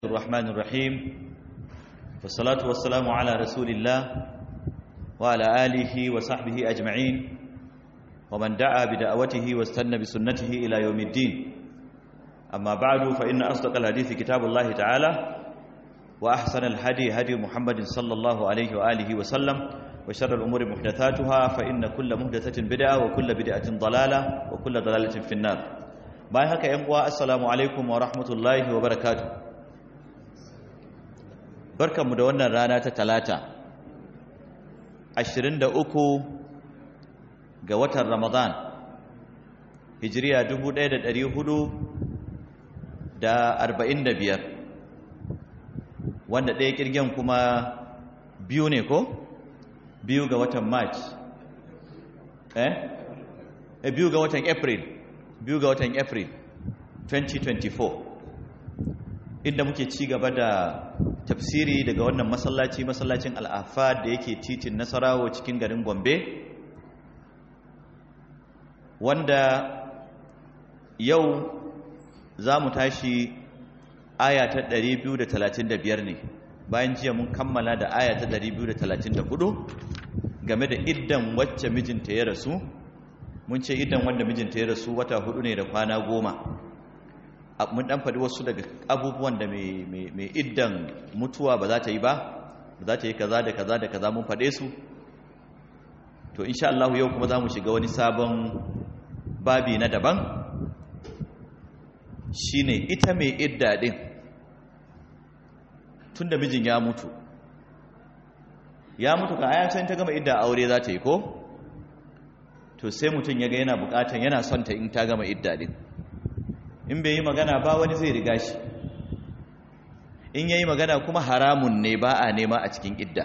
الرحمن الرحيم والصلاة والسلام على رسول الله وعلى آله وصحبه أجمعين ومن دعا بدعوته واستنى بسنته إلى يوم الدين أما بعد فإن أصدق الحديث كتاب الله تعالى وأحسن الهدي هدي محمد صلى الله عليه وآله وسلم وشر الأمور محدثاتها فإن كل محدثة بدعة وكل بدعة ضلالة وكل ضلالة في النار باي هكا ينقوى السلام عليكم ورحمة الله وبركاته barkanmu da wannan rana ta talata 23 ga watan ramadan hijiriya 1445 wanda ɗaya kirgen kuma biyu ne ko biyu ga watan march eh biyu ga watan april biyu ga watan april 2024 inda muke ci gaba da tafsiri daga wannan masallaci masallacin al'afa da yake titin nasarawo cikin garin gombe wanda yau za mu tashi aya ta 235 ne bayan jiya mun kammala da aya ta 234 game da iddan wacce mijinta ya rasu mun ce iddan wanda mijinta ya rasu wata hudu ne da kwana goma mun dan faɗi wasu daga abubuwan da mai iddan mutuwa ba za ta yi ba ba za ta yi kaza da kaza da kaza mun faɗe su to insha Allah yau kuma za mu shiga wani sabon babi na daban shine ita mai idda din tunda mijin ya mutu ya mutu ka aya sai ta gama idda aure za ta yi ko to sai mutum ya ga yana bukatan yana son ta in ta gama idda din in bai yi magana ba wani zai riga shi in yayi magana kuma haramun ne ba a nema a cikin idda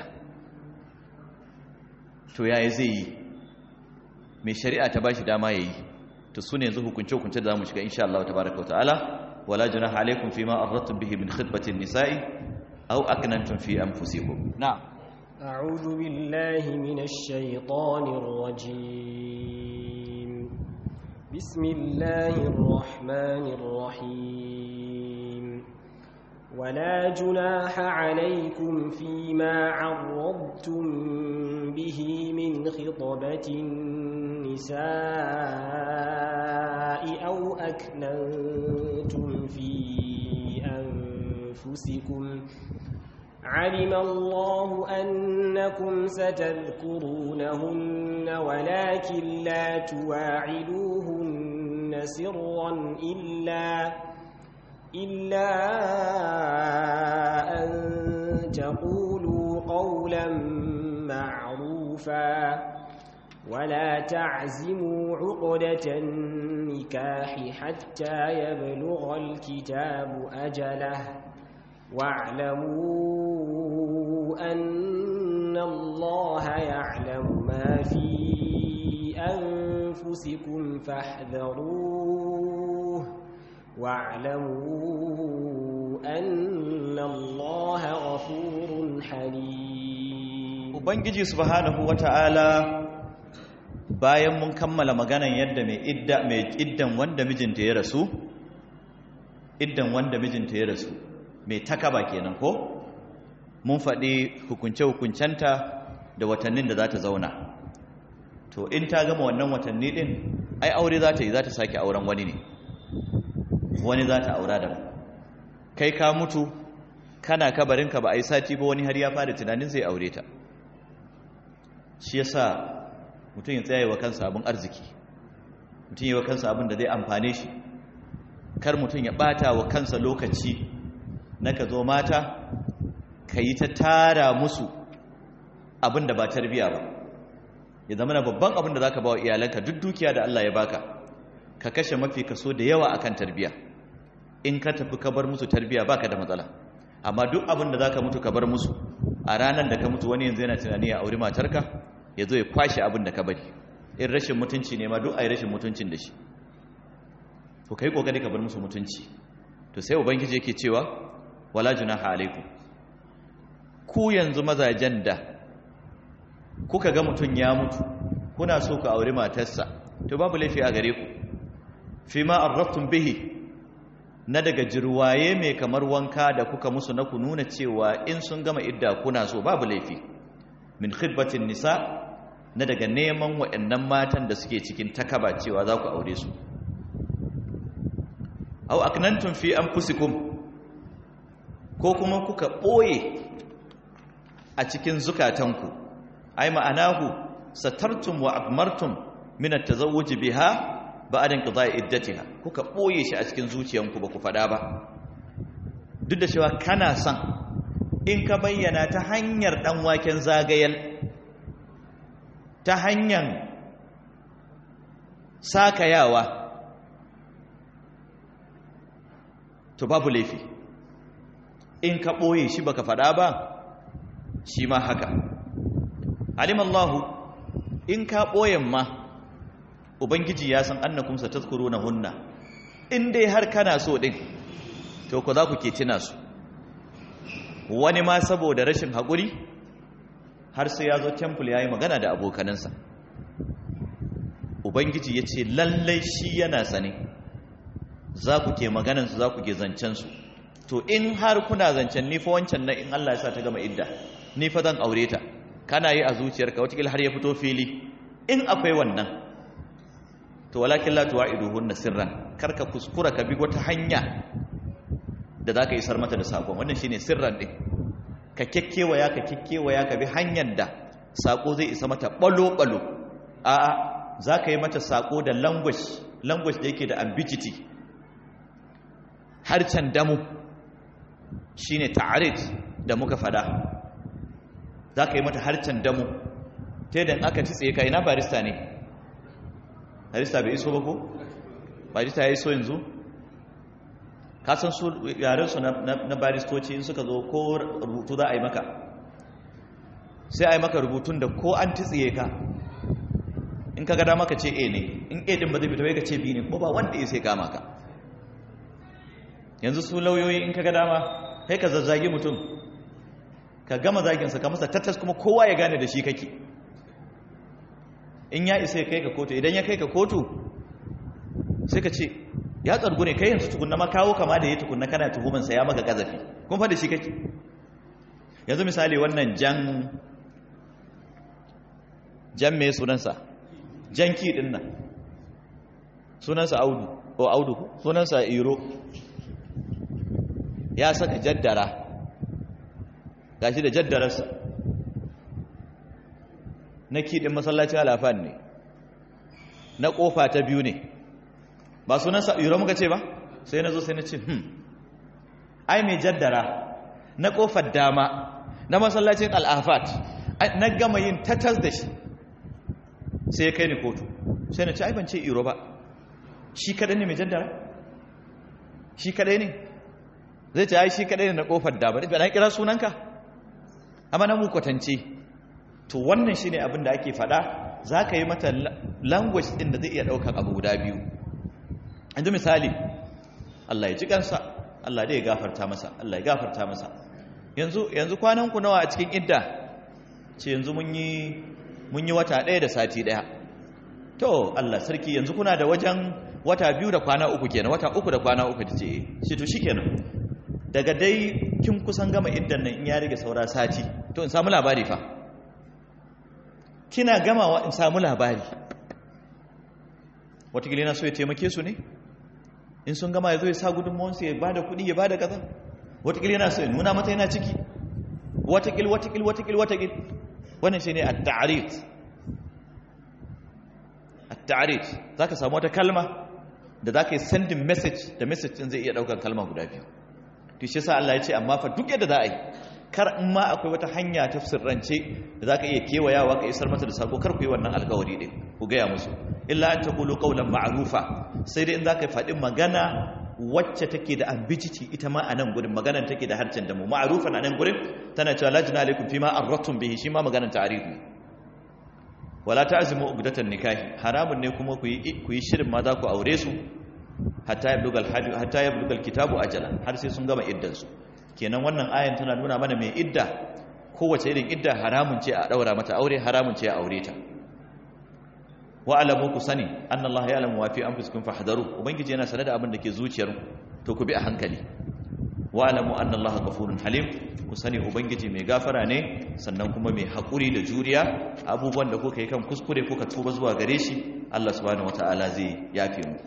to yaya zai yi mai shari'a ta bashi dama yayi to su ne yanzu hukunce-hukunce da za mu shiga insha Allah tabaraka wa ta'ala wala junaha alaikum fima arradtum bihi min khitbati nisa'i aw aknantum fi anfusikum na'am a'udhu billahi minash shaitanir rajim بسم الله الرحمن الرحيم ولا جناح عليكم فيما عرضتم به من خطبة النساء أو أكننتم في أنفسكم علم الله أنكم ستذكرونهن ولكن لا تواعدوهن سرا إلا إلا أن تقولوا قولا معروفا ولا تعزموا عقدة النكاح حتى يبلغ الكتاب أجله واعلموا أن الله يعلم ما في أنفسكم فاحذروه واعلموا أن الله غفور حليم Ubangiji subhanahu wata'ala bayan mun kammala maganan yadda mai idda mai iddan wanda mijinta ya rasu iddan wanda mijinta ya rasu mai takaba kenan ko mun faɗi hukunce-hukuncenta da watannin da za ta zauna to in ta gama wannan watanni ɗin ai aure za ta yi za ta sake auren wani ne wani za ta aura da kai ka mutu kana kabarinka ba a yi sati ba wani har ya fara tunanin zai aure ta shi yasa mutum ya tsaye wa kansa abin arziki mutum yi wa kansa abin da zai amfane shi kar mutum ya ɓata wa kansa lokaci na ka zo mata ka yi ta tara musu abin da ba tarbiya ba ya zama na babban abin da za ka ba wa iyalanka duk dukiya da Allah ya baka ka kashe mafi kaso da yawa akan tarbiya in ka tafi ka bar musu tarbiya baka da matsala amma duk abin da za ka mutu ka bar musu a ranar da ka mutu wani yanzu yana tunani ya auri matarka ya zo ya kwashe abin da ka bari in rashin mutunci ne ma duk a yi rashin mutuncin da shi to ka yi ƙoƙari ka bar musu mutunci to sai ubangiji yake cewa wala junaha alaikum ku yanzu mazajen da kuka ga mutum ya mutu kuna so ku auri matarsa to babu laifi a gare ku fi ma arraftum bihi na daga jirwaye mai kamar wanka da kuka musu na ku nuna cewa in sun gama idda kuna so babu laifi min khidbatin nisa na daga neman waɗannan matan da suke cikin takaba cewa za ku aure su au aknantum fi anfusikum ko kuma kuka ɓoye a cikin zukatanku ai ma'anahu satartum wa akmartum min at-tazawwuj biha ba'da inqida'i iddatiha kuka ɓoye shi a cikin zuciyanku ba ku faɗa ba duk da cewa kana son in ka bayyana ta hanyar dan waken zagayal ta hanyar sakayawa to babu laifi in ka ɓoye shi baka faɗa ba shi ma haka alimallahu in ka ɓoyen ma ubangiji ya san annakum satazkuruna hunna in dai har kana so din to ku za ku ke tuna su wani ma saboda rashin haƙuri har sai ya zo temple ya yi magana da abokanansa ubangiji ya ce lallai shi yana sane za ku ke maganansu za ku ke zancensu to in har kuna zancen nifa wancan na in Allah ya sa ta gama idda nifa zan aure ta kana yi a zuciyarka watakila har ya fito fili in akwai wannan to walakin la tuwa'iduhunna sirran karka kuskura ka bi wata hanya da za ka isar mata da sakon wannan shine sirran din ka kekkewaya ka kekkewaya ka bi hanyar da sako zai isa mata balo-balo a'a za ka yi mata sako da language language da yake da ambiguity harcen damu shine ta'arid da muka fada za ka yi mata harcen damu ta yadda aka ci tsaye ka ina barista ne barista bai iso ba ko barista ya iso yanzu kasan su yarensu na baristoci in suka zo ko rubutu za a yi maka sai a yi maka rubutun da ko an titsiye ka in ka gada maka ce a ne in a din ba zai fita ka ce b ne ko ba wanda ya sai kama ka yanzu su lauyoyi in ka gada ma sai ka zazzagi mutum ka gama zaginsa ka masa tattas kuma kowa ya gane da shi kake in ya isa ya kai ka kotu idan ya kai ka kotu sai ka ce ya tsargu ne kai yanzu tukunna ma kawo kama da ya tukunna kana tuhumansa ya maka gazafi kun fa da shi kake yanzu misali wannan jan jan mai sunansa jan ki din nan sunansa audu o audu sunansa iro ya saka jaddara gashi da jaddararsa na ki din masallacin alafan ne na kofa ta biyu ne ba sunansa iro muka ce ba sai na zo sai na ce hmm ai mai jaddara na kofar dama na masallacin al'afat na gama yin tatas da shi sai ya kai ni kotu sai na ce ai ban ce iro ba shi kadai ne mai jaddara shi kadai ne zai ce ai shi kadai ne na kofar dama da na kira sunanka amma na mu kwatance to wannan shine abin da ake fada za ka yi mata language din da zai iya daukan abu guda biyu yanzu misali Allah ya ji kansa Allah dai ya gafarta masa Allah ya gafarta masa yanzu yanzu kwanan ku nawa a cikin idda ce yanzu mun yi mun yi wata ɗaya da sati ɗaya to Allah sarki yanzu kuna da wajen wata biyu da kwana uku kenan wata uku da kwana uku ce shi to shikenan daga dai kin kusan gama iddan nan in ya rage saura sati to in samu labari fa kina gamawa in samu labari watakila yana so ya taimake su ne in sun gama ya zo ya sa gudunmawansu ya ba da kudi ya ba da kaza watakila yana so ya nuna mata yana ciki watakil watakil watakil watakil wannan shi ne a ta'arit a ta'arit za ka samu wata kalma da za ka yi sending message da message ɗin zai iya ɗaukar kalma guda biyu to shi sa Allah ya ce amma fa duk yadda za a yi kar in ma akwai wata hanya ta sirrance da za ka iya kewayawa ka isar mata da sako kar ku yi wannan alkawari ɗin ku gaya musu illa an taqulu qawlan ma'rufa sai dai in za ka faɗi magana wacce take da ambiguity ita ma a nan gurin maganar take da harcen da mu ma'rufan a nan gurin tana cewa la jina alaikum fima arratum bihi shi ma maganar ta'rifi wala ta'zimu ugdatan nikahi haramun ne kuma ku yi ku yi shirin ma za ku aure su hatta yablugal hajj hatta yablugal kitabu ajalan har sai sun gama iddan su kenan wannan ayan tana nuna mana mai idda kowace irin idda haramun ce a daura mata aure haramun ce a aure ta wa alamu ku sani annallaha ya'lamu wa fi anfusikum fahdharu ubangiji yana sanar da abin da ke zuciyar to ku bi a hankali wa'lamu anna allaha ghafurun halim ku sani ubangiji mai gafara ne sannan kuma mai hakuri da juriya abubuwan da kuka yi kan kuskure kuka tuba zuwa gare shi Allah subhanahu wataala zai yafe mu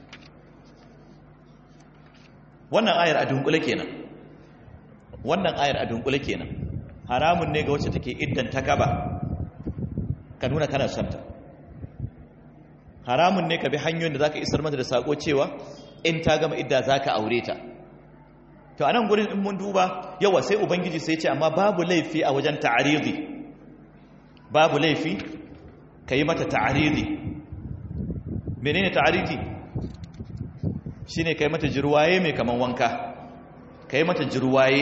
wannan ayar a dunkule kenan wannan ayar a dunkule kenan haramun ne ga wacce take iddan takaba ka nuna kana son ta haramun ne ka bi hanyoyin da zaka isar mata da sako cewa in ta gama idda zaka aure ta to anan gurin in mun duba yawa sai ubangiji sai ce amma babu laifi a wajen ta'aridi babu laifi kai mata ta'aridi menene ta'aridi shine kai mata jirwaye mai kaman wanka kai mata jirwaye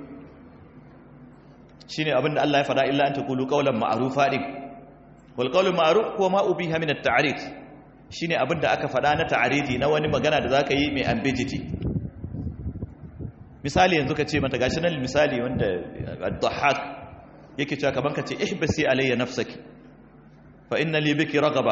shine abinda Allah ya fada illa an taqulu qawlan ma'rufa din wal qawlu ma'ruf ko ma ubiha min at-ta'rid shine abinda aka fada na ta'aridi na wani magana da zaka yi mai ambiguity misali yanzu ka ce mata gashi nan misali wanda ad-dhahhak yake cewa kaman ka ce ihbasi alayya nafsaki fa inna li biki ragaba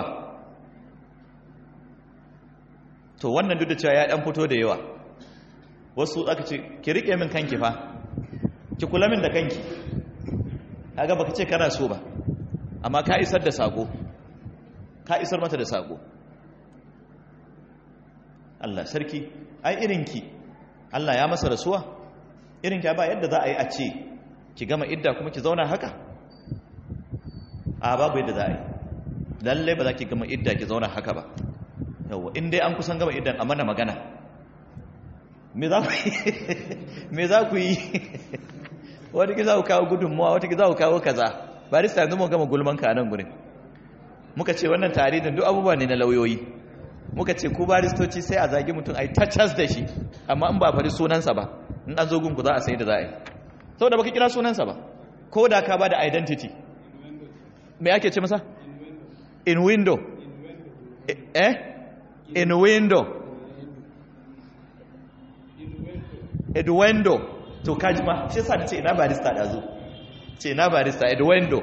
to wannan duk da cewa ya dan fito da yawa wasu aka ce ki rike min kanki fa ki kula min da kanki kaga baka ce kana so ba amma ka isar da sako ka isar mata da sako Allah sarki ai irinki Allah ya masa rasuwa irinki ba yadda za a yi a ce ki gama idda kuma ki zauna haka a babu yadda za a yi lalle ba za ki gama idda ki zauna haka ba yawa in dai an kusan gama iddan a mana magana me za ku yi me za ku yi wata ki za ku kawo gudunmuwa wata ki za ku kawo kaza barista yanzu mun gama gulman ka nan gurin muka ce wannan tarihin duk abubuwa ne na lauyoyi muka ce ku baristoci sai a zagi mutum a yi tachas da shi amma in ba fari sunansa ba in an zo gunku za a sai da za a yi saboda baka kira sunansa ba ko da ka ba da identity me ake ce masa in window eh in window edwendo to kaji ma shi yasa ce ina barista da zo ce ina barista edwendo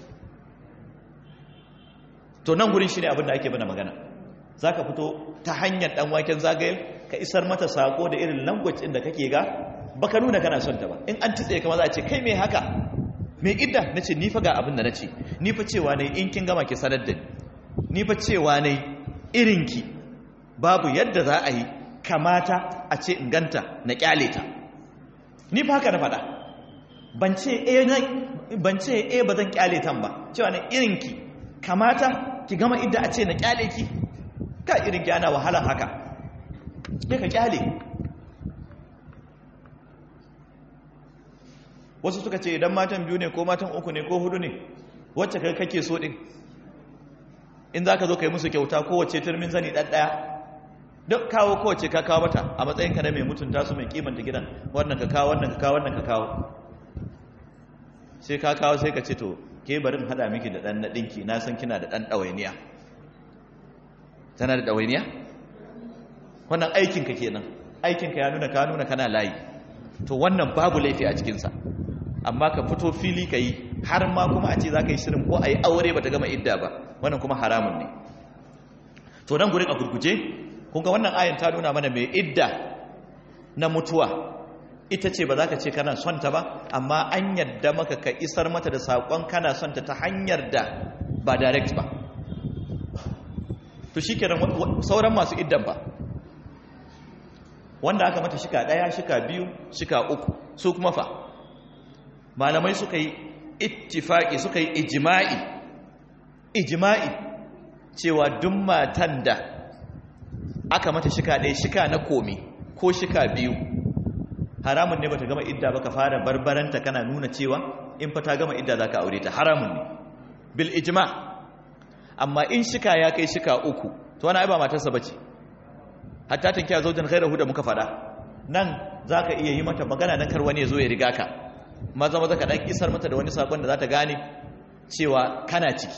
to nan gurin shine abin da ake bana magana zaka fito ta hanyar dan waken zagaye ka isar mata sako da irin language din da kake ga baka nuna kana son ta ba in an titse kama za a ce kai me haka me idda nace ni fa ga abin da nace ni fa cewa ne in kin gama ki sanar da ni ni fa cewa ne irinki babu yadda za a yi kamata a ce in ganta na kyale ta ni fa haka na faɗa ban ce eh na ban ce eh ba zan kyale tan ba cewa ne irinki kamata ki gama idda a ce na kyale ki ka irinki ana wahala haka sai ka kyale wasu suka ce idan matan biyu ne ko matan uku ne ko hudu ne wacce kai kake so din in za ka zo ka yi musu kyauta kowace turmin zani ɗaɗɗaya duk kawo kowace ka kawo mata a matsayin ka na mai mutunta su mai kimanta gidan wannan ka kawo wannan ka kawo wannan ka kawo sai ka kawo sai ka ce to ke barin haɗa miki da ɗan naɗinki na san kina da ɗan ɗawainiya tana da ɗawainiya wannan aikinka kenan aikinka ya nuna ka nuna kana layi to wannan babu laifi a cikinsa amma ka fito fili ka yi har ma kuma a ce za ka yi shirin ko a yi aure ba ta gama idda ba wannan kuma haramun ne to nan gurin a gurguje kunga wannan ayin ta nuna mana mai idda na mutuwa ita ce ba za ka ce kana son ta ba amma an yadda maka ka isar mata da saƙon kana son ta ta hanyar da ba direct ba to shi kenan sauran masu iddan ba wanda aka mata shika ɗaya shika biyu shika uku su kuma fa malamai suka yi ittifaki suka yi ijima'i ijima'i cewa duk matan da aka mata shika ɗaya shika na komi ko shika biyu haramun ne bata gama idda ba ka fara barbaranta kana nuna cewa in fa ta gama idda za ka aure ta haramun ne bil ijma amma in shika ya kai shika uku to wani ba matarsa bace hatta tankiya zaujan khairahu da muka fada nan zaka iya yi mata magana dan kar wani ya zo ya riga ka maza maza ka dan isar mata da wani sakon da za ta gane cewa kana ciki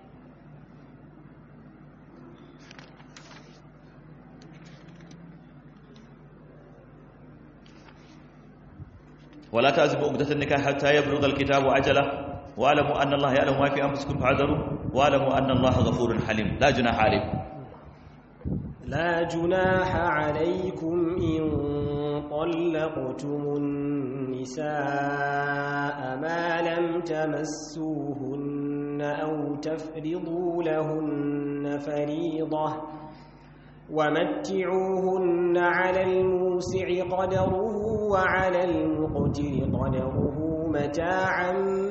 ولا تعزبوا عقدة النكاح حتى يبلغ الكتاب أجله واعلموا أن الله يعلم ما في أنفسكم فاعذروا واعلموا أن الله غفور حليم لا جناح عليكم لا جناح عليكم إن طلقتم النساء ما لم تمسوهن أو تفرضوا لهن فريضة ومتعوهن على الموسع قدره وعلى المقتر قدره متاعا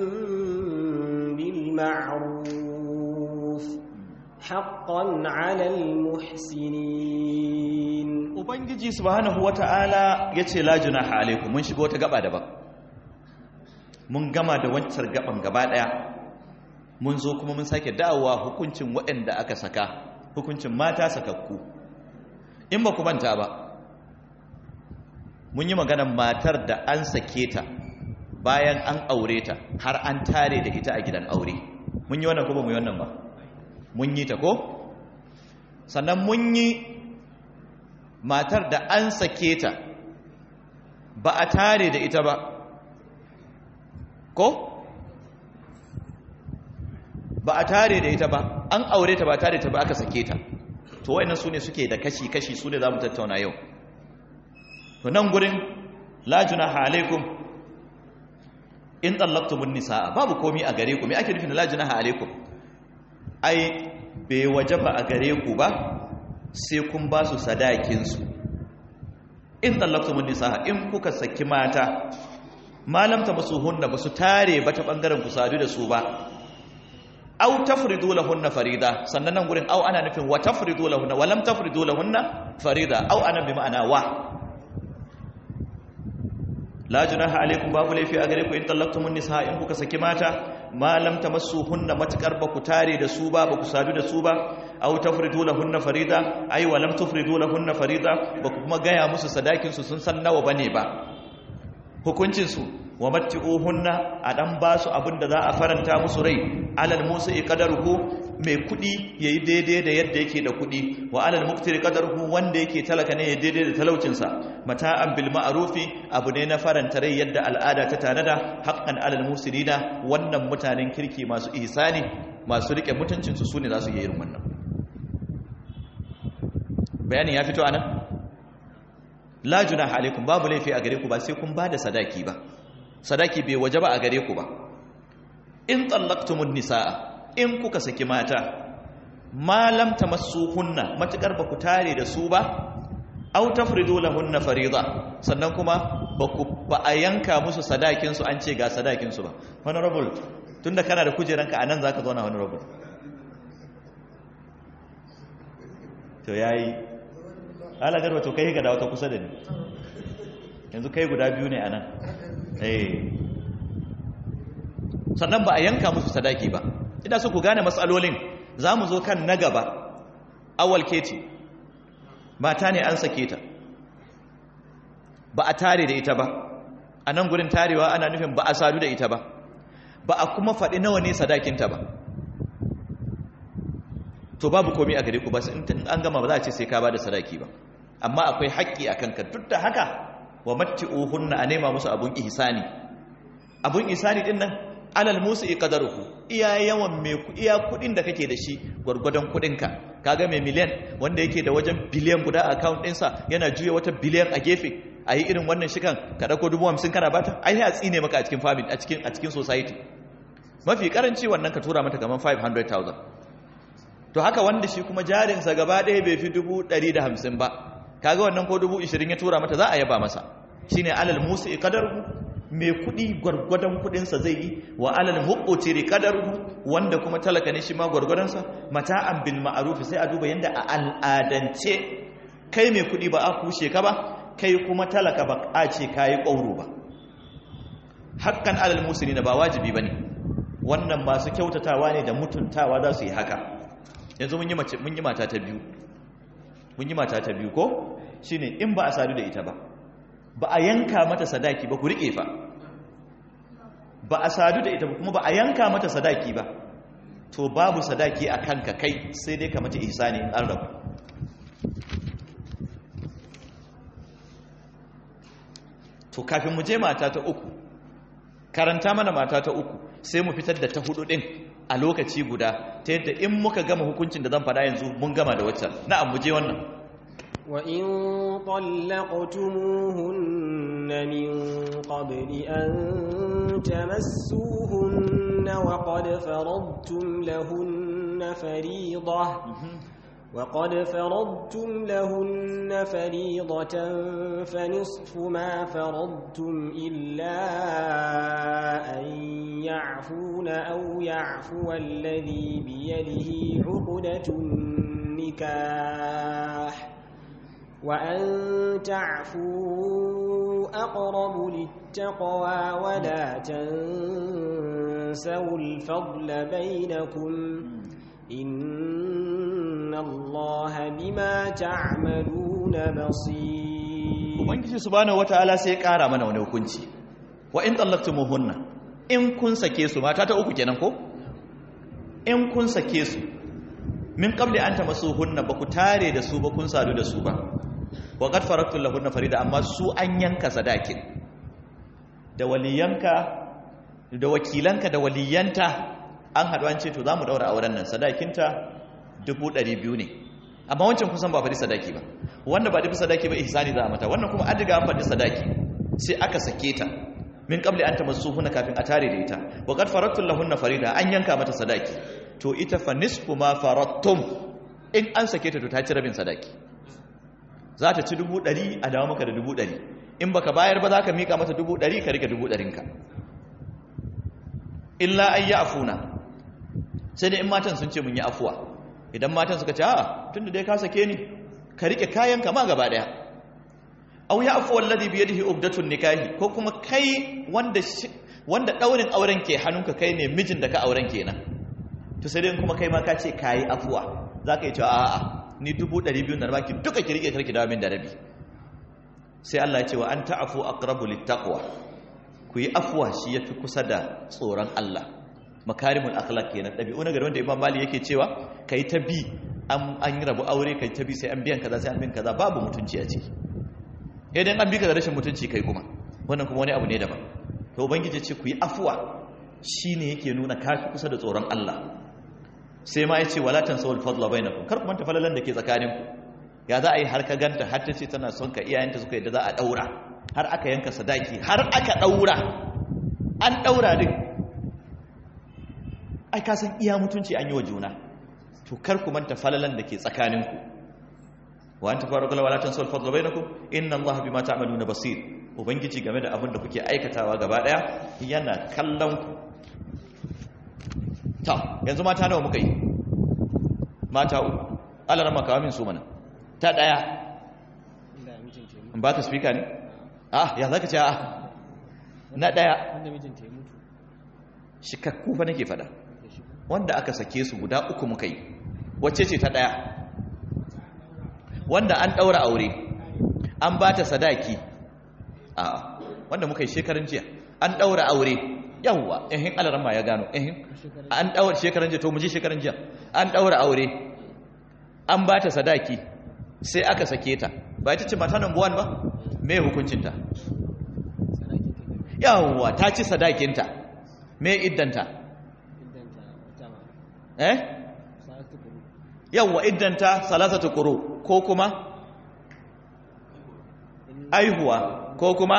بالمعروف حقا على المحسنين ubangiji subhanahu wata'ala yace la junaha alaikum mun shigo ta gaba daban mun gama da wancan gaban gaba daya mun zo kuma mun sake dawowa hukuncin waɗanda aka saka hukuncin mata sakakku in ba ku manta ba mun yi maganar matar da an sake ta bayan an aure ta har an tare da ita a gidan aure mun yi wannan ko ba mu yi wannan ba mun yi ta ko sannan mun yi matar da an sake ta ba a tare da ita ba ko ba a tare da ita ba an aure ta ba tare ta ba aka sake ta to wayannan sune suke da kashi-kashi su ne za mu tattauna yau to nan gurin la junaha alaikum in tsallaktumun nisaa babu komi a gare ku me ake nufin la junaha alaikum ai bai wajaba a gare ku ba sai kun ba su sadakinsu in tsallaktumun nisaa in kuka saki mata malamta masu hunna ba su tare ba ta bangaren ku sadu da su ba aw tafridu lahunna farida sannan nan gurin aw ana nufin wa tafridu lahunna wa lam tafridu lahunna farida aw ana bi ma'ana wa la junaha alaikum babu laifi a gare ku in tallaqtumun nisa in kuka saki mata ma lam tamassuhunna matakar ba ku tare da su ba ba ku sadu da su ba aw tafridu lahunna farida ay wa lam tafridu lahunna farida ba ku kuma gaya musu sadakin su sun san nawa bane ba hukuncin su wa matti'uhunna a dan ba su abin da za a faranta musu rai alal musa qadaruhu mai kudi yayi daidai da yadda yake da kudi wa alal muqtiri qadaruhu wanda yake talaka ne ya daidai da talaucin sa mata'an bil ma'rufi abu ne na faranta rai yadda al'ada ta tanada haqqan alal musilina wannan mutanen kirki masu ihsani masu rike mutuncin su sune za su yi irin wannan bayanin ya fito anan la junaha alaikum babu laifi a gare ku ba sai kun bada sadaki ba sadaki bai waje ba a gare ku ba in tsallaktumun nisa'a in kuka saki mata malam tamassuhunna matukar ba ku tare da su ba aw tafridu lahunna fariida sannan kuma ba ku ba a yanka musu sadakin su an ce ga sadakin su ba honorable tunda kana da kujeranka anan zaka zo na honorable to yayi ala garba to kai ga da wata kusa da ni yanzu kai guda biyu ne anan eh sannan ba a yanka musu sadaki ba ina so ku gane matsalolin za mu zo kan na gaba awal keti mata ne an sake ta ba a tare da ita ba a nan gurin tarewa ana nufin ba a sadu da ita ba ba a kuma faɗi nawa ne sadakinta ba to babu komi a gare ku ba in an gama ba za a ce sai ka ba da sadaki ba amma akwai haƙƙi a kanka duk da haka wa matti'uhunna a nema musu abun ihsani abun ihsani din nan alal musu qadaruhu iya yawan me iya kudin da kake da shi gurgudan kudin ka kaga mai miliyan wanda yake da wajen biliyan guda a account ɗinsa yana juya wata biliyan a gefe ayi irin wannan shikan ka dauko dubu hamsin kana bata ai ya tsine maka a cikin family a cikin a cikin society mafi karanci wannan ka tura mata kaman 500000 to haka wanda shi kuma jarinsa gaba ɗaya bai fi dubu ɗari da hamsin ba kaga wannan ko dubu ishirin ya tura mata za a yaba masa shine alal musu qadaruhu mai kuɗi gwargwadon kuɗinsa zai yi wa alal muqtiri qadaruhu wanda kuma talaka ne shi ma gwargwadonsa mata'an bil ma'ruf sai a duba yanda a al'adance kai mai kuɗi ba a kushe ka ba kai kuma talaka ba a ce kayi ƙauro ba hakkan alal musulina ba wajibi bane wannan masu kyautatawa ne da mutuntawa za su yi haka yanzu mun yi mace mun yi mata ta biyu mun yi mata ta biyu ko shine in ba a sadu da ita ba ba a yanka mata sadaki ba ku rike fa ba a sadu da ita ba kuma ba a yanka mata sadaki ba to babu sadaki a kanka kai sai dai ka mata ihsani in an rabu to kafin mu je mata ta uku karanta mana mata ta uku sai mu fitar da ta hudu din a lokaci guda ta yadda in muka gama hukuncin da zan faɗa yanzu mun gama da waccan na'am mu je wannan وإن طلقتموهن من قبل أن تمسوهن وقد فرضتم لهن فريضة وقد فرضتم لهن فريضة فنصف ما فرضتم إلا أن يعفون أو يعفو الذي بيده عقدة النكاح وأن تعفوا أقرب للتقوى ولا تنسوا الفضل بينكم إن الله بما تعملون بصير ubangiji subhanahu wataala sai ya kara mana wani hukunci wa in tallaqtumuhunna in kun sake su mata ta uku kenan ko in kun sake su min qabli an tamassuhunna ba ku tare da su ba kun sadu da su ba wa qad faradtu lahunna farida amma su an yanka sadakin da waliyanka da wakilanka da waliyanta an haɗu an ce to za mu ɗaura auren nan sadakinta dubu ɗari biyu ne amma wancan kusan ba faɗi sadaki ba wanda ba faɗi sadaki ba ihsani za a mata wannan kuma an riga an faɗi sadaki sai aka sake ta min qabli an tamassuhunna kafin a tare da ita wa qad faradtu lahunna farida an yanka mata sadaki to ita fa nisfu ma faradtum in an sake ta to ta ci rabin sadaki za ta ci dubu ɗari a dawo maka da dubu ɗari in baka bayar ba za ka miƙa mata dubu ɗari ka rike dubu ɗarinka illa an yi afuna sai dai in matan sun ce mun yi afuwa idan matan suka ce a tun da dai ka sake ni ka rike kayan kama gaba ɗaya au ya afuwa alladhi bi yadihi ubdatun nikahi ko kuma kai wanda wanda daurin auren ke hannunka kai ne mijin da ka auren kenan to sai dai kuma kai ma ka ce kayi afuwa zaka yi cewa a'a ni dubu ɗari biyu na baki duka ki rike karki dawo min da rabi sai Allah ya ce wa an ta'afu aqrabu littaqwa ku yi afuwa shi yafi kusa da tsoron Allah makarimul akhlaq kenan dabi'u na gari wanda Imam Mali yake cewa kai ta bi an an rabu aure kai ta bi sai an biyan kaza sai an biyan kaza babu mutunci a ciki idan an bi ka da rashin mutunci kai kuma wannan kuma wani abu ne daban to ubangiji ce ku yi afuwa shine yake nuna kafi kusa da tsoron Allah sai ma ya ce wala tansawul fadla bainakum kar ku manta falalan da ke tsakaninku ya za a yi har ka ganta har ta ce tana son ka iyayenta suka yadda za a daura har aka yanka sadaki har aka daura an daura din ai ka san iya mutunci an yi wa juna to kar ku manta falalan da ke tsakaninku wa anta faruqala wala tansawul fadla bainakum inna allaha bima ta'maluna basir ubangiji game da abin da kuke aikatawa gaba daya yana kallon ku ta yanzu mata nawa muka yi mata uku alar makawa min su mana ta daya in ba ka speaker ne ah ya zaka ce ah na daya shikakku fa nake fada wanda aka sake su guda uku muka yi wacce ce ta daya wanda an daura aure an ba ta sadaki a wanda muka yi shekarun jiya an daura aure yawwa ehin alarama ya gano ehin an daura shekaran jiya to mu ji shekaran jiya an daura aure an ba ta sadaki sai aka sake ta ba ita ce mata number 1 ba me hukuncinta yawwa ta ci sadakinta me iddanta eh yawwa iddanta salasatu quru ko kuma aihuwa ko kuma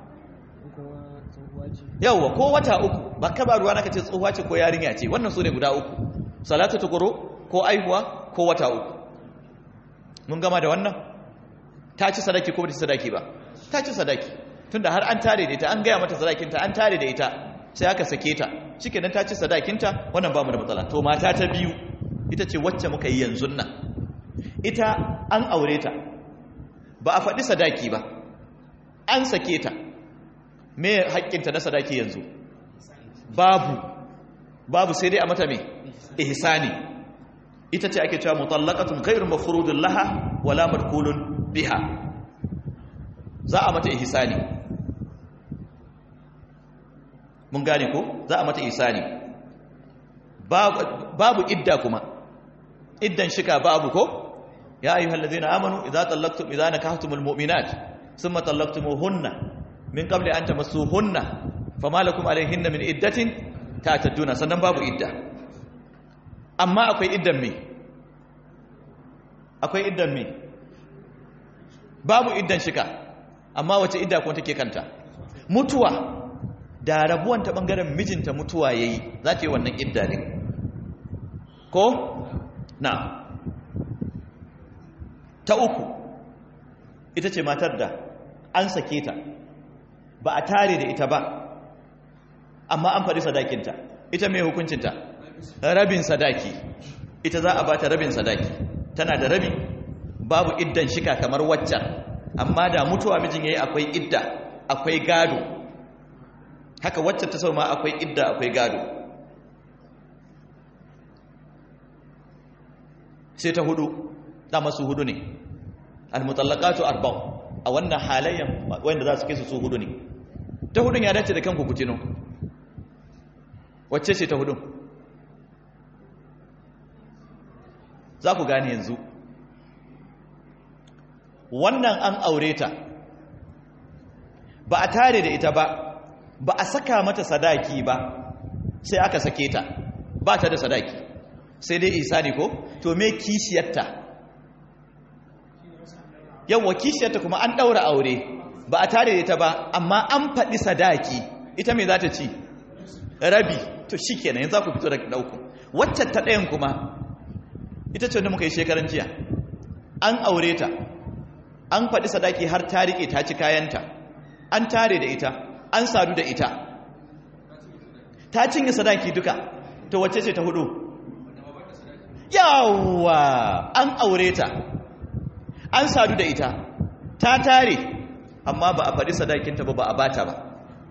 yawwa ko wata uku ba ka ba ruwa naka ce tsohuwa ce ko yarinya ce wannan su ne guda uku salatu tukuru ko aihuwa ko wata uku mun gama da wannan ta ci sadaki ko ba ta sadaki ba ta ci sadaki tunda har an tare da ita an gaya mata sadakinta an tare da ita sai aka sake ta shikenan ta ci sadakinta wannan ba mu da matsala to mata ta biyu ita ce wacce muka yi yanzu nan ita an aure ta ba a faɗi sadaki ba an sake ta me haƙƙinta na sadaki yanzu babu babu sai dai a mata me ihsani ita ce ake cewa mutallaqatun ghayru mafrudun laha wala madkulun biha za a mata ihsani mun gane ko za a mata ihsani babu idda kuma iddan shika babu ko ya ayyuhal ladzina amanu idza tallaqtum idza nakahtumul mu'minat thumma tallaqtumuhunna min qabli an tamassuhunna fama lakum alayhinna min iddatin ta'tadduna sannan babu idda amma akwai iddan me akwai iddan me babu iddan shika amma wace idda kuma take kanta mutuwa da rabuwan ta bangaren mijinta mutuwa yayi za ta yi wannan idda ne ko na ta uku ita ce matar da an sake ta ba a tare da ita ba amma an faɗi sadakinta ita mai hukuncinta rabin sadaki ita za a bata rabin sadaki tana da rabi babu iddan shika kamar waccan amma da mutuwa mijin yayi akwai idda akwai gado haka waccan ta sau ma akwai idda akwai gado sai ta hudu dama su hudu ne almutallaqatu arba'u a wannan halayyan wanda za su kai su su hudu ne ta hudun ya dace da kanku ku tino wacce ce ta hudun za ku gane yanzu wannan an aure ta ba a tare da ita ba ba a saka mata sadaki ba sai aka sake ta ba ta da sadaki sai dai isa ne ko to me kishiyarta yawwa kishiyarta kuma an ɗaura aure ba a tare da ita ba amma an faɗi sadaki ita me za ta ci rabi to shi kenan yanzu za ku fito da ɗauku wacce ta ɗayan kuma ita ce wanda muka yi shekaran jiya an aure ta an faɗi sadaki har ta riƙe ta ci kayanta an tare da ita an sadu da ita ta cinye sadaki duka to wacce ce ta hudu yawa an aure ta an sadu da ita ta tare amma ba a faɗi sadakinta ba ba a bata ba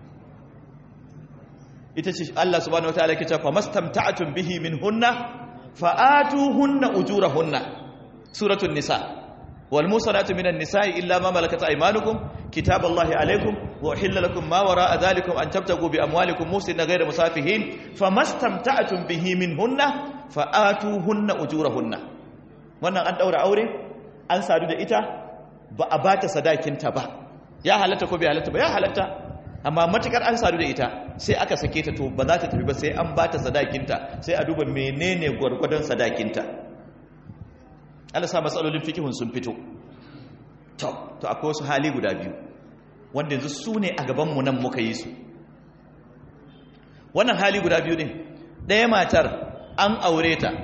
ita ce Allah subhanahu wataala ke cewa mastamta'atun bihi min hunna fa'atuhunna ujurahunna suratul nisa wal musanatu minan nisa'i illa ma malakat aymanukum kitaballahi alaykum wa uhilla lakum ma wara'a dhalikum an tabtagu bi amwalikum musina ghayra musafihin famastamta'atun bihi min hunna fa'atuhunna ujurahunna wannan an daura aure an sadu da ita ba a bata sadakinta ba ya halatta ko bai halatta ba ya halatta amma matukar an sadu da ita sai aka sake ta to ba za ta tafi ba sai an bata sadakinta sai a duba menene gwargwadon sadakinta Allah sa matsalolin fikihun sun fito to to akwai wasu hali guda biyu wanda yanzu su ne a gaban mu nan muka yi su wannan hali guda biyu ne ɗaya matar an aure ta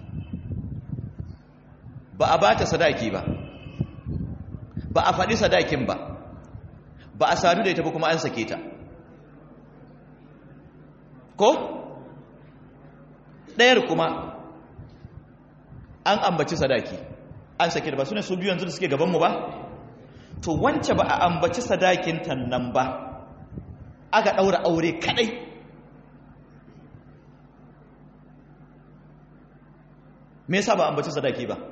ba a bata sadaki ba ba a faɗi sadakin ba ba a sadu da ita ba kuma an sake ta ko ɗayar kuma an ambaci sadaki an sake da ba su ne su biyu yanzu da suke gabanmu ba to wance ba a ambaci sadakin nan ba aka ɗaura aure kaɗai me yasa ba ambaci sadaki ba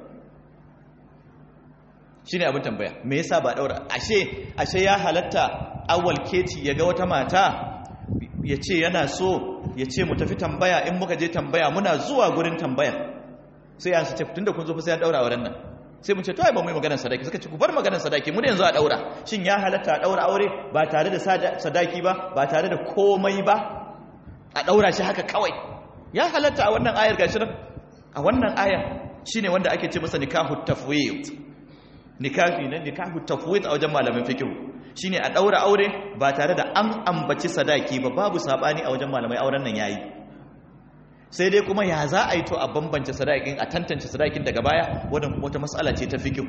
shi ne abin tambaya me yasa ba daura ashe ashe ya halatta awwal keti ya ga wata mata ya ce yana so ya ce mu tafi tambaya in muka je tambaya muna zuwa gurin tambaya sai an su ce tunda kun zo fa sai an daura auren nan sai mun ce to ai ba mu yi maganar sadaki suka ce ku bar maganar sadaki mu ne yanzu a daura shin ya halatta a daura aure ba tare da sadaki ba ba tare da komai ba a daura shi haka kawai ya halatta a wannan ayar gashi nan a wannan ayar shine wanda ake ce masa nikahu tafwid nikafi na nikahu tafwid a wajen malamin fiqh shine a daura aure ba tare da an ambaci sadaki ba babu sabani a wajen malamai auren nan yayi sai dai kuma ya za a yi to a bambance sadakin a tantance sadakin daga baya wannan kuma wata mas'ala ce ta fiqh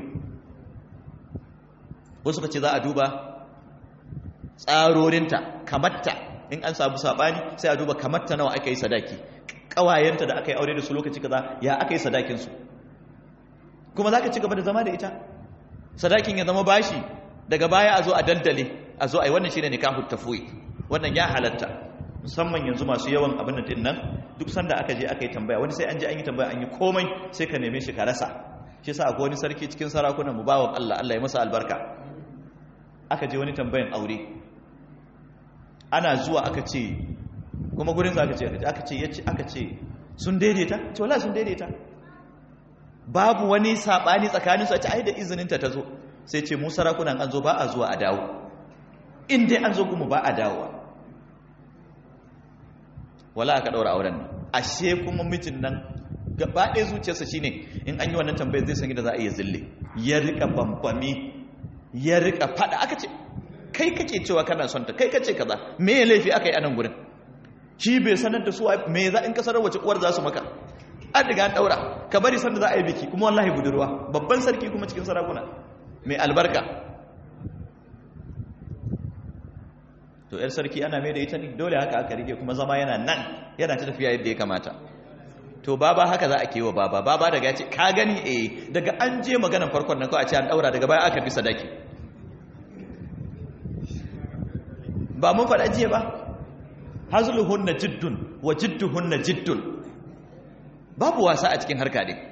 wasu kace za a duba tsarorinta kamatta in an samu sabani sai a duba kamatta nawa aka yi sadaki kawayenta da aka yi aure da su lokaci kaza ya aka yi sadakin su kuma zaka ci gaba da zama da ita sadakin ya zama bashi daga baya a zo a dandale a zo a yi wannan shi ne nikahu tafwid wannan ya halatta musamman yanzu masu yawan abin din nan duk sanda aka je aka yi tambaya wani sai an je an yi tambaya an yi komai sai ka neme shi ka rasa shi yasa akwai wani sarki cikin sarakunan mu bawan Allah Allah ya masa albarka aka je wani tambayan aure ana zuwa aka ce kuma gurin za aka ce aka ce yace aka ce sun daidaita to wallahi sun daidaita babu wani sabani tsakanin su a ce ai da izinin ta tazo sai ce mu sarakunan an zo ba a zuwa a dawo in dai an zo kuma ba a dawowa wala aka daura auren nan ashe kuma mijin nan gaba ɗaya zuciyarsa shine in an yi wannan tambayar zai san da za a iya zille ya rika bambami ya rika fada aka ce kai kake cewa kana son ta kai kace kaza me ya laifi aka yi anan gurin shi bai sanar da su me za in ka sanar wace uwar za su maka an riga an daura ka bari sanda za a yi biki kuma wallahi budurwa babban sarki kuma cikin sarakuna mai albarka to yar sarki ana mai da ita ne dole haka aka rike kuma zama yana nan yana ta tafiya yadda ya kamata to baba haka za a kewa baba baba daga ya ce ka gani eh daga an je maganan farkon nan kawai a ce an daura daga baya aka bi sadaki ba mun faɗa jiya ba hazluhunna jiddun wa jidduhunna jiddun babu wasa a cikin harka ne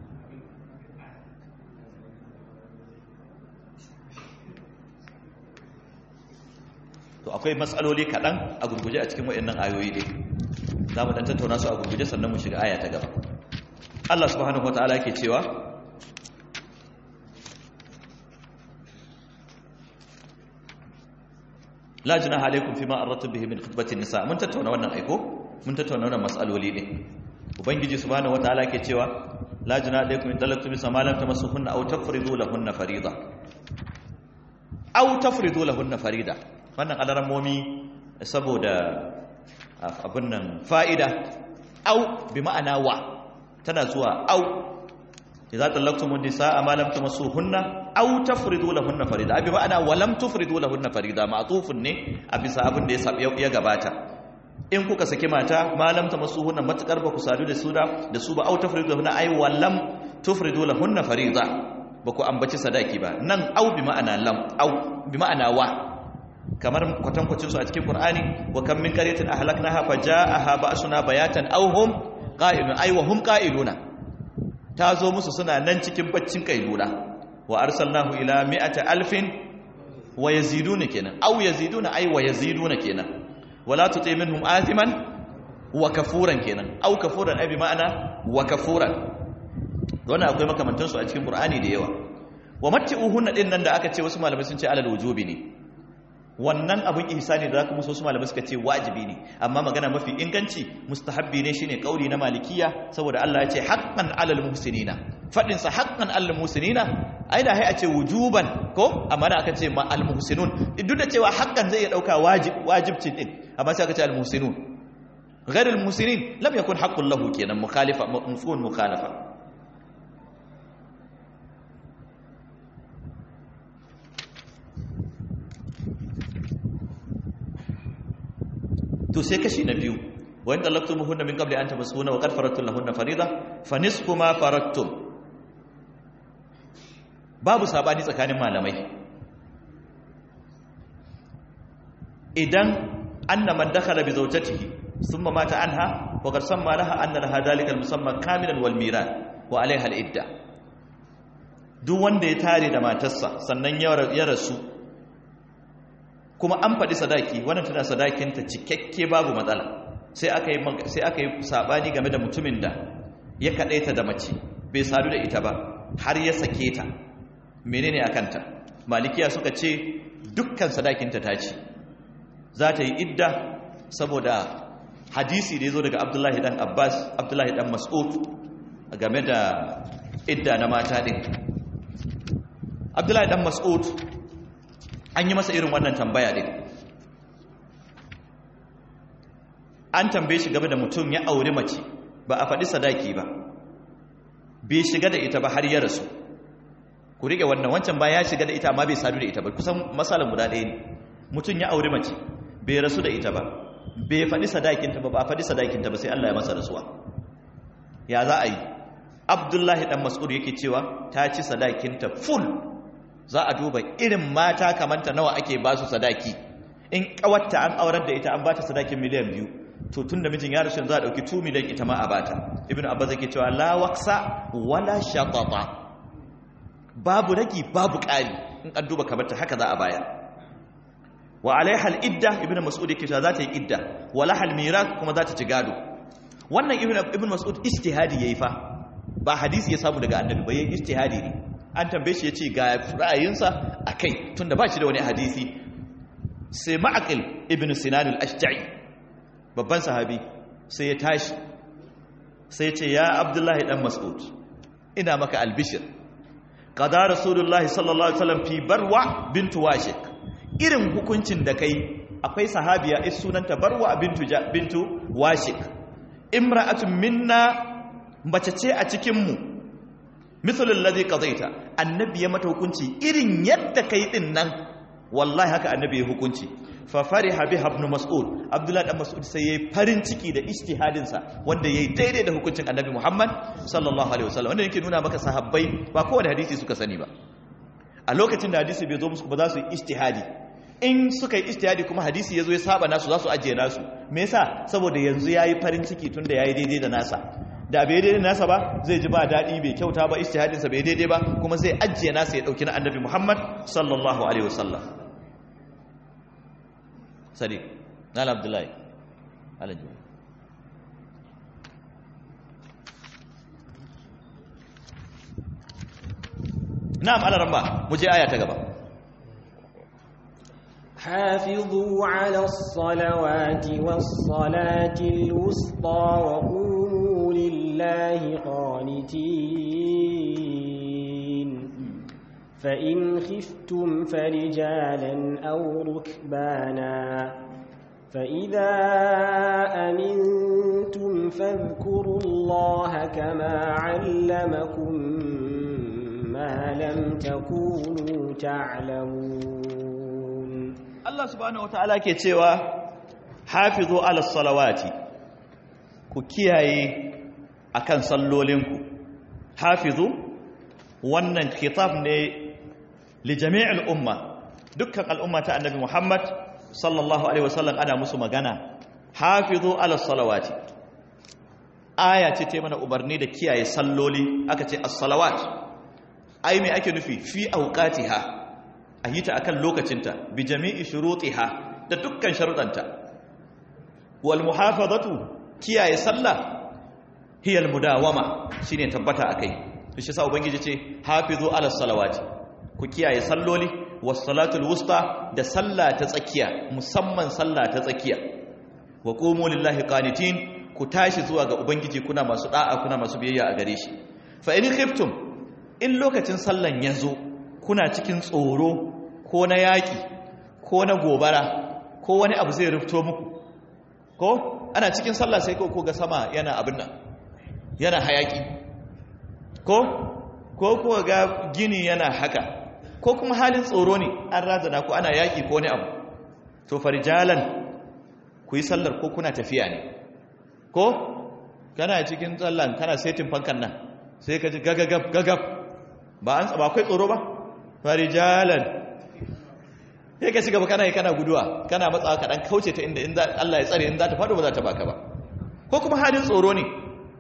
to akwai matsaloli kaɗan a gurguje a cikin waɗannan ayoyi ne za mu ɗan tattauna su a gurguje sannan mu shiga aya ta gaba Allah subhanahu wa ta'ala ke cewa la junaha alaikum fima aradtum bihi min khutbatin nisa mun tattauna wannan aiko mun tattauna wannan mas'aloli ne ubangiji subhanahu wataala ke cewa la junaha alaikum in talaqtum bisa ma lam tamassuhunna aw tafridu lahunna farida aw tafridu lahunna farida wannan alarammomi saboda abin nan fa'ida aw bi ma'ana wa tana zuwa aw idza talaqtum an-nisaa ma lam tamassuhunna aw tafridu lahunna farida abi ma'ana wa lam tufridu lahunna farida ma'tufun ne a bisa abin da ya ya gabata in kuka saki mata ma lam tamassuhunna matakar ba ku sadu da su da da su ba aw tafridu lahunna ay wa lam tufridu lahunna farida ba ku ambaci sadaki ba nan aw bi ma'ana lam aw bi ma'ana wa kamar kwatankwacin su a cikin qur'ani wa kam min qaryatin ahlaknaha faja'aha ba'suna bayatan aw hum qa'ilun ay wa hum qa'iluna ta zo musu suna nan cikin baccin kailula wa arsalnahu ila mi'ati alfin wa yaziduna kenan aw yaziduna ay wa yaziduna kenan wala tuti minhum athiman wa kafuran kenan aw kafuran ay bi ma'ana wa kafuran wannan akwai makamantan su a cikin qur'ani da yawa wa matti'uhunna din nan da aka ce wasu malamai sun ce alal wujubi ne wannan abin ihsani da zaka musu malamai suka ce wajibi ne amma magana mafi inganci mustahabbi ne shine kauli na malikiya saboda Allah ya ce haqqan alal muhsinina fadin sa haqqan alal muhsinina ai da hai a ce wujuban ko amma da aka ce ma al muhsinun duk da cewa haqqan zai iya dauka wajib wajibcin din amma sai aka ce al muhsinun غير المحسنين لم يكن حق له كينا مخالفه مفهوم مخالفه to sai kashi na biyu wa in talaqtumuhunna min qabli an tamassuhunna wa qad faradtum lahunna farida fa nisfu ma faradtum babu sabani tsakanin malamai idan anna man dakhala bi zawjatihi thumma mata anha wa qad samma laha anna laha dhalika al-musamma kamilan wal miran wa alaiha al-idda duk wanda ya tare da matarsa sannan ya rasu kuma an faɗi sadaki wannan tana sadakinta cikakke babu matsala sai aka yi sai aka yi sabani game da mutumin da ya kadaita da mace bai sadu da ita ba har ya sake ta menene akanta malikiya suka ce dukkan sadakinta ta ci za ta yi idda saboda hadisi da ya zo daga abdullahi dan abbas abdullahi dan mas'ud game da idda na mata din abdullahi dan mas'ud an yi masa irin wannan tambaya din an tambaye shi game da mutum ya auri mace ba a faɗi sadaki ba bai shiga da ita ba har ya rasu ku riƙe wannan wancan ba ya shiga da ita amma bai sadu da ita ba kusan matsalar guda ɗaya ne mutum ya auri mace bai rasu da ita ba bai faɗi sadakinta ba ba a faɗi sadakinta ba sai Allah ya masa rasuwa ya za a yi abdullahi ɗan mas'ud yake cewa ta ci sadakinta full za a duba irin mata kamanta nawa ake ba su sadaki in kawatta an aurar da ita an bata sadakin miliyan biyu to tun da mijin ya rasu za a ɗauki 2 miliyan ita ma a bata ibn abbas yake cewa la waqsa wala shatata babu ragi babu ƙari in an duba kamarta haka za a baya wa alaiha al-idda ibn mas'ud yake cewa za ta yi idda wa laha al kuma za ta ci gado wannan ibn ibn mas'ud ijtihadi yayi fa ba hadisi ya samu daga annabi ba yayi ijtihadi ne an tambaye shi yace ga ra'ayinsa akai tunda ba shi da wani hadisi sai ma'aqil ibn sinan al-ashja'i babban sahabi sai ya tashi sai ya ce ya abdullahi dan mas'ud ina maka albishir qada rasulullahi sallallahu alaihi wasallam fi barwa bintu washik irin hukuncin da kai akwai sahabiya is sunanta barwa bintu bintu washik imra'atun minna mace ce a cikin mu misalul ladhi qadaita annabi ya mata hukunci irin yadda kai din nan wallahi haka annabi ya hukunci fa fariha biha ibn mas'ud abdullahi dan mas'ud sai yayi farin ciki da ijtihadin sa wanda yayi daidai da hukuncin annabi muhammad sallallahu alaihi wasallam wanda yake nuna maka sahabbai ba kowane hadisi suka sani ba a lokacin da hadisi bai zo musu ba za su yi ijtihadi in suka yi ijtihadi kuma hadisi yazo ya saba nasu za su ajiye nasu me yasa saboda yanzu yayi farin ciki tunda yayi daidai da nasa da bai daidai nasa ba zai ji ba daɗi bai kyauta ba ijtihadinsa bai daidai ba kuma zai ajiye nasa ya ɗauki na annabi muhammad sallallahu alaihi wasallam sadiq nala abdullahi alaji na'am ala ramma mu je aya ta gaba حافظوا على الصلوات والصلاة الوسطى وقوموا لله قانتين فإن خفتم فرجالا أو ركبانا فإذا أمنتم فاذكروا الله كما علمكم ما لم تكونوا تعلمون Allah subhanahu wataala ke cewa hafizu ala salawati ku kiyaye akan sallolinku hafizu wannan khitab ne li jami'il umma dukkan al'umma ta annabi Muhammad sallallahu alaihi wasallam ana musu magana hafizu ala salawati aya ce ta mana umarni da kiyaye salloli aka ce as-salawat ai me ake nufi fi awqatiha a yi ta akan lokacinta bi jami'i shurutiha da dukkan sharuɗanta wal muhafazatu kiyaye sallah hiya al mudawama shine tabbata akai shi sa ubangiji ce hafizu ala salawati ku kiyaye salloli was salatul wusta da sallah ta tsakiya musamman sallah ta tsakiya wa qumu lillahi qanitin ku tashi zuwa ga ubangiji kuna masu da'a kuna masu biyayya a gare shi fa in khiftum in lokacin sallan yazo kuna cikin tsoro ko na yaƙi ko na gobara ko wani abu zai rufto muku ko ana cikin sallah sai ko ga sama yana abin nan yana hayaƙi ko ko kuwa ga gini yana haka ko kuma halin tsoro ne an razana ko ana yaƙi ko wani abu to farjalan ku yi sallar ko kuna tafiya ne ko kana cikin tsallan kana setin fankan nan sai ka ji gagagab gagab ba an ba akwai tsoro ba farijalan sai ka shiga ba kana yi kana guduwa kana matsawa ka dan kauce ta inda in Allah ya tsare in za ta faɗo ba za ta baka ba ko kuma halin tsoro ne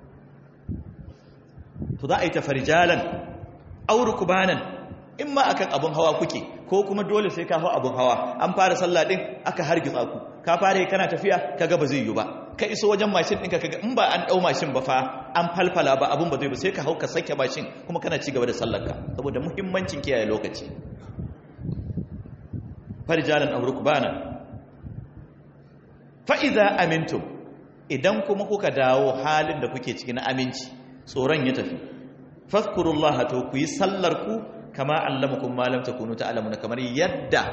to za a yi ta farijalan auru kubanan in ma akan abun hawa kuke ko kuma dole sai ka hau abun hawa an fara sallah din aka hargitsa ku ka fara yi kana tafiya kaga ba zai yi ba ka iso wajen mashin ɗinka kaga in ba an ɗau mashin ba fa an falfala ba abun ba zai ba sai ka hau ka sake mashin kuma kana ci gaba da sallarka saboda muhimmancin kiyaye lokaci farjalan aw rukbana fa idza amintum idan kuma kuka dawo halin da kuke cikin aminci tsoron ya tafi fadhkurullaha to ku yi sallar ku kama allamakum ma lam takunu ta'lamuna kamar yadda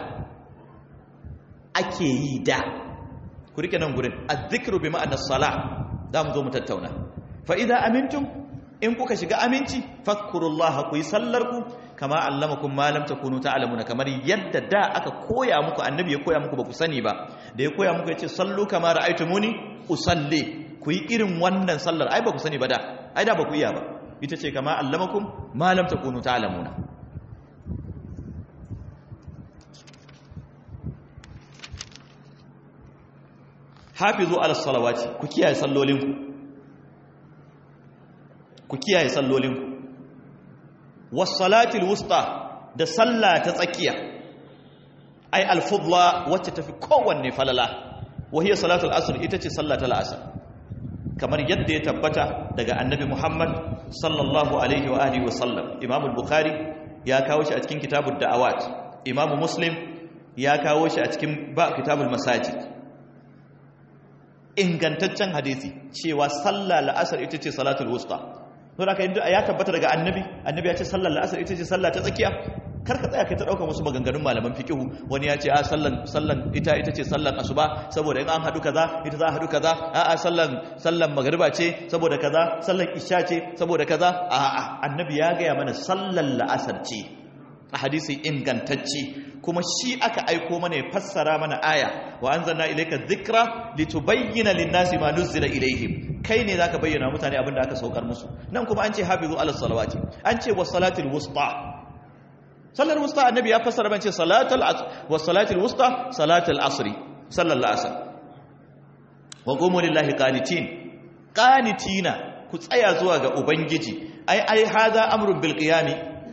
ake yi da ku rike nan gurin azzikru bi ma'ana salah za mu zo mu tattauna fa idza amintum in kuka shiga aminci fadhkurullaha ku yi sallar ku kama allamakum ma lam takunu ta'lamuna kamar yadda da aka koya muku annabi ya koya muku ba ku sani ba da ya koya muku yace sallu kama ra'aytumuni usalli ku yi irin wannan sallar ai ba ku sani ba da ai da ba ku iya ba ita ce kama allamakum ma lam takunu ta'lamuna hafizu ala salawati ku kiyaye sallolinku ku kiyaye sallolinku was-salatil wusta da sallah ta tsakiya ai al-fudla wacce tafi kowanne falala wa hiya salatul asr ita ce sallah ta asr kamar yadda ya tabbata daga annabi Muhammad sallallahu alaihi wa alihi wa sallam Imam al-Bukhari ya kawo shi a cikin kitabud da'awat Imam Muslim ya kawo shi a cikin ba kitabul masajid ingantaccen hadisi cewa sallah la'asar ita ce salatul wusta to da kai ya tabbata daga annabi annabi ya ce sallar la'asar ita ce sallah ta tsakiya kar ka tsaya kai ta dauka wasu maganganun malaman fiqhu wani ya ce a sallan sallan ita ita ce sallan asuba saboda in an hadu kaza ita za a hadu kaza a a sallan sallan magriba ce saboda kaza sallan isha ce saboda kaza a a annabi ya gaya mana sallan la'asar ce a hadisi ingantacce kuma shi aka aiko mana ya fassara mana aya wa anzalna ilayka dhikra litubayyana lin-nasi ma nuzila ilayhim kai ne zaka bayyana mutane abin da aka saukar musu nan kuma an ce hafizu ala salawati an ce was salatil wusta sallar wusta annabi ya fassara ban ce salatul asr was salatil wusta salatul asri sallallahu asr wa qumu lillahi qanitin qanitina ku tsaya zuwa ga ubangiji ai ai hada amrun bil qiyami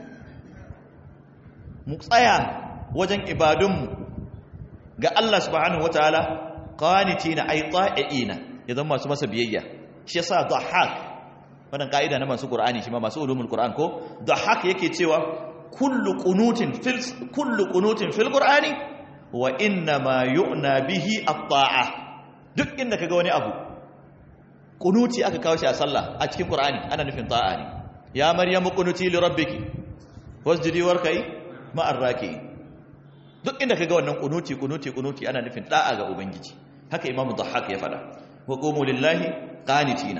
mu tsaya wajen ibadunmu ga Allah subhanahu wataala qanitina ay ta'iina idan masu masa biyayya shi yasa dhahak wannan kaida na masu qur'ani shi ma masu ulumul qur'an ko dhahak yake cewa kullu qunutin fil kullu qunutin fil qur'ani wa inna ma yu'na bihi at-ta'a duk inda kaga wani abu qunuti aka kawo shi a sallah a cikin qur'ani ana nufin ta'a ne ya maryamu qunuti li rabbiki wasjudi warkai ma'ar raki'in duk inda kaga wannan kunuti kunuti kunuti ana nufin da'a ga ubangiji haka imamu dhahhak ya fada wa qumu lillahi qanitina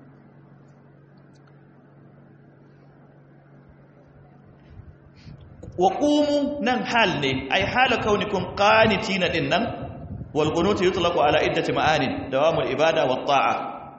wa qumu nan hal ne ai hala kaunikum qanitina din nan wal qunutu yutlaqu ala iddati ma'anin dawamul ibada wat ta'a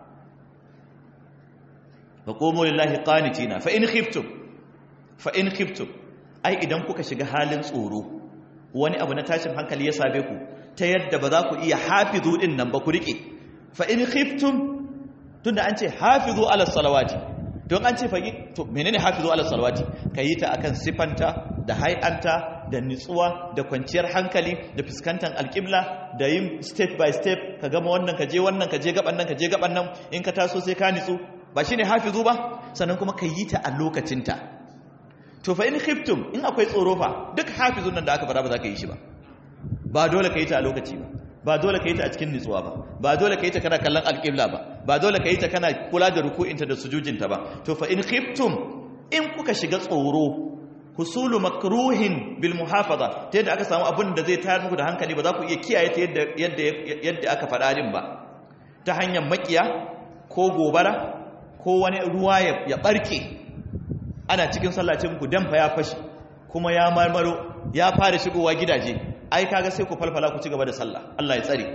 wa qumu lillahi qanitina fa in khiftum fa in khiftum ai idan kuka shiga halin tsoro wani abu na tashin hankali ya same ku ta yadda ba za ku iya hafizu din nan ba ku rike fa in khiftum tunda an ce hafizu ala salawati don an ce fagi to menene hafizu ala salawati kayi ta akan sifanta da hay'anta da nitsuwa da kwanciyar hankali da fuskantar alƙibla da yin step by step ka gama wannan ka je wannan ka je gaban nan ka je gaban nan in ka taso sai ka nitsu ba shine hafizu ba sannan kuma kayi ta a lokacinta to fa in khiftum in akwai tsoro fa duk hafizun nan da aka fara ba za ka yi shi ba ba dole ka yi ta a lokaci ba ba dole ka yi ta a cikin nutsuwa ba ba dole ka yi ta kana kallon alƙibla ba ba dole ka yi ta kana kula da ruku'inta da sujujinta ba to fa in khiftum in kuka shiga tsoro husulu makruhin bil muhafaza ta yadda aka samu abin da zai tayar muku da hankali ba za ku iya kiyaye ta yadda yadda yadda aka faɗa din ba ta hanyar makiya ko gobara ko wani ruwa ya barke ana cikin sallacin ku damfa ya fashi kuma ya marmaro ya fara shigowa gidaje ai kaga sai ku falfala ku ci gaba da sallah Allah ya tsare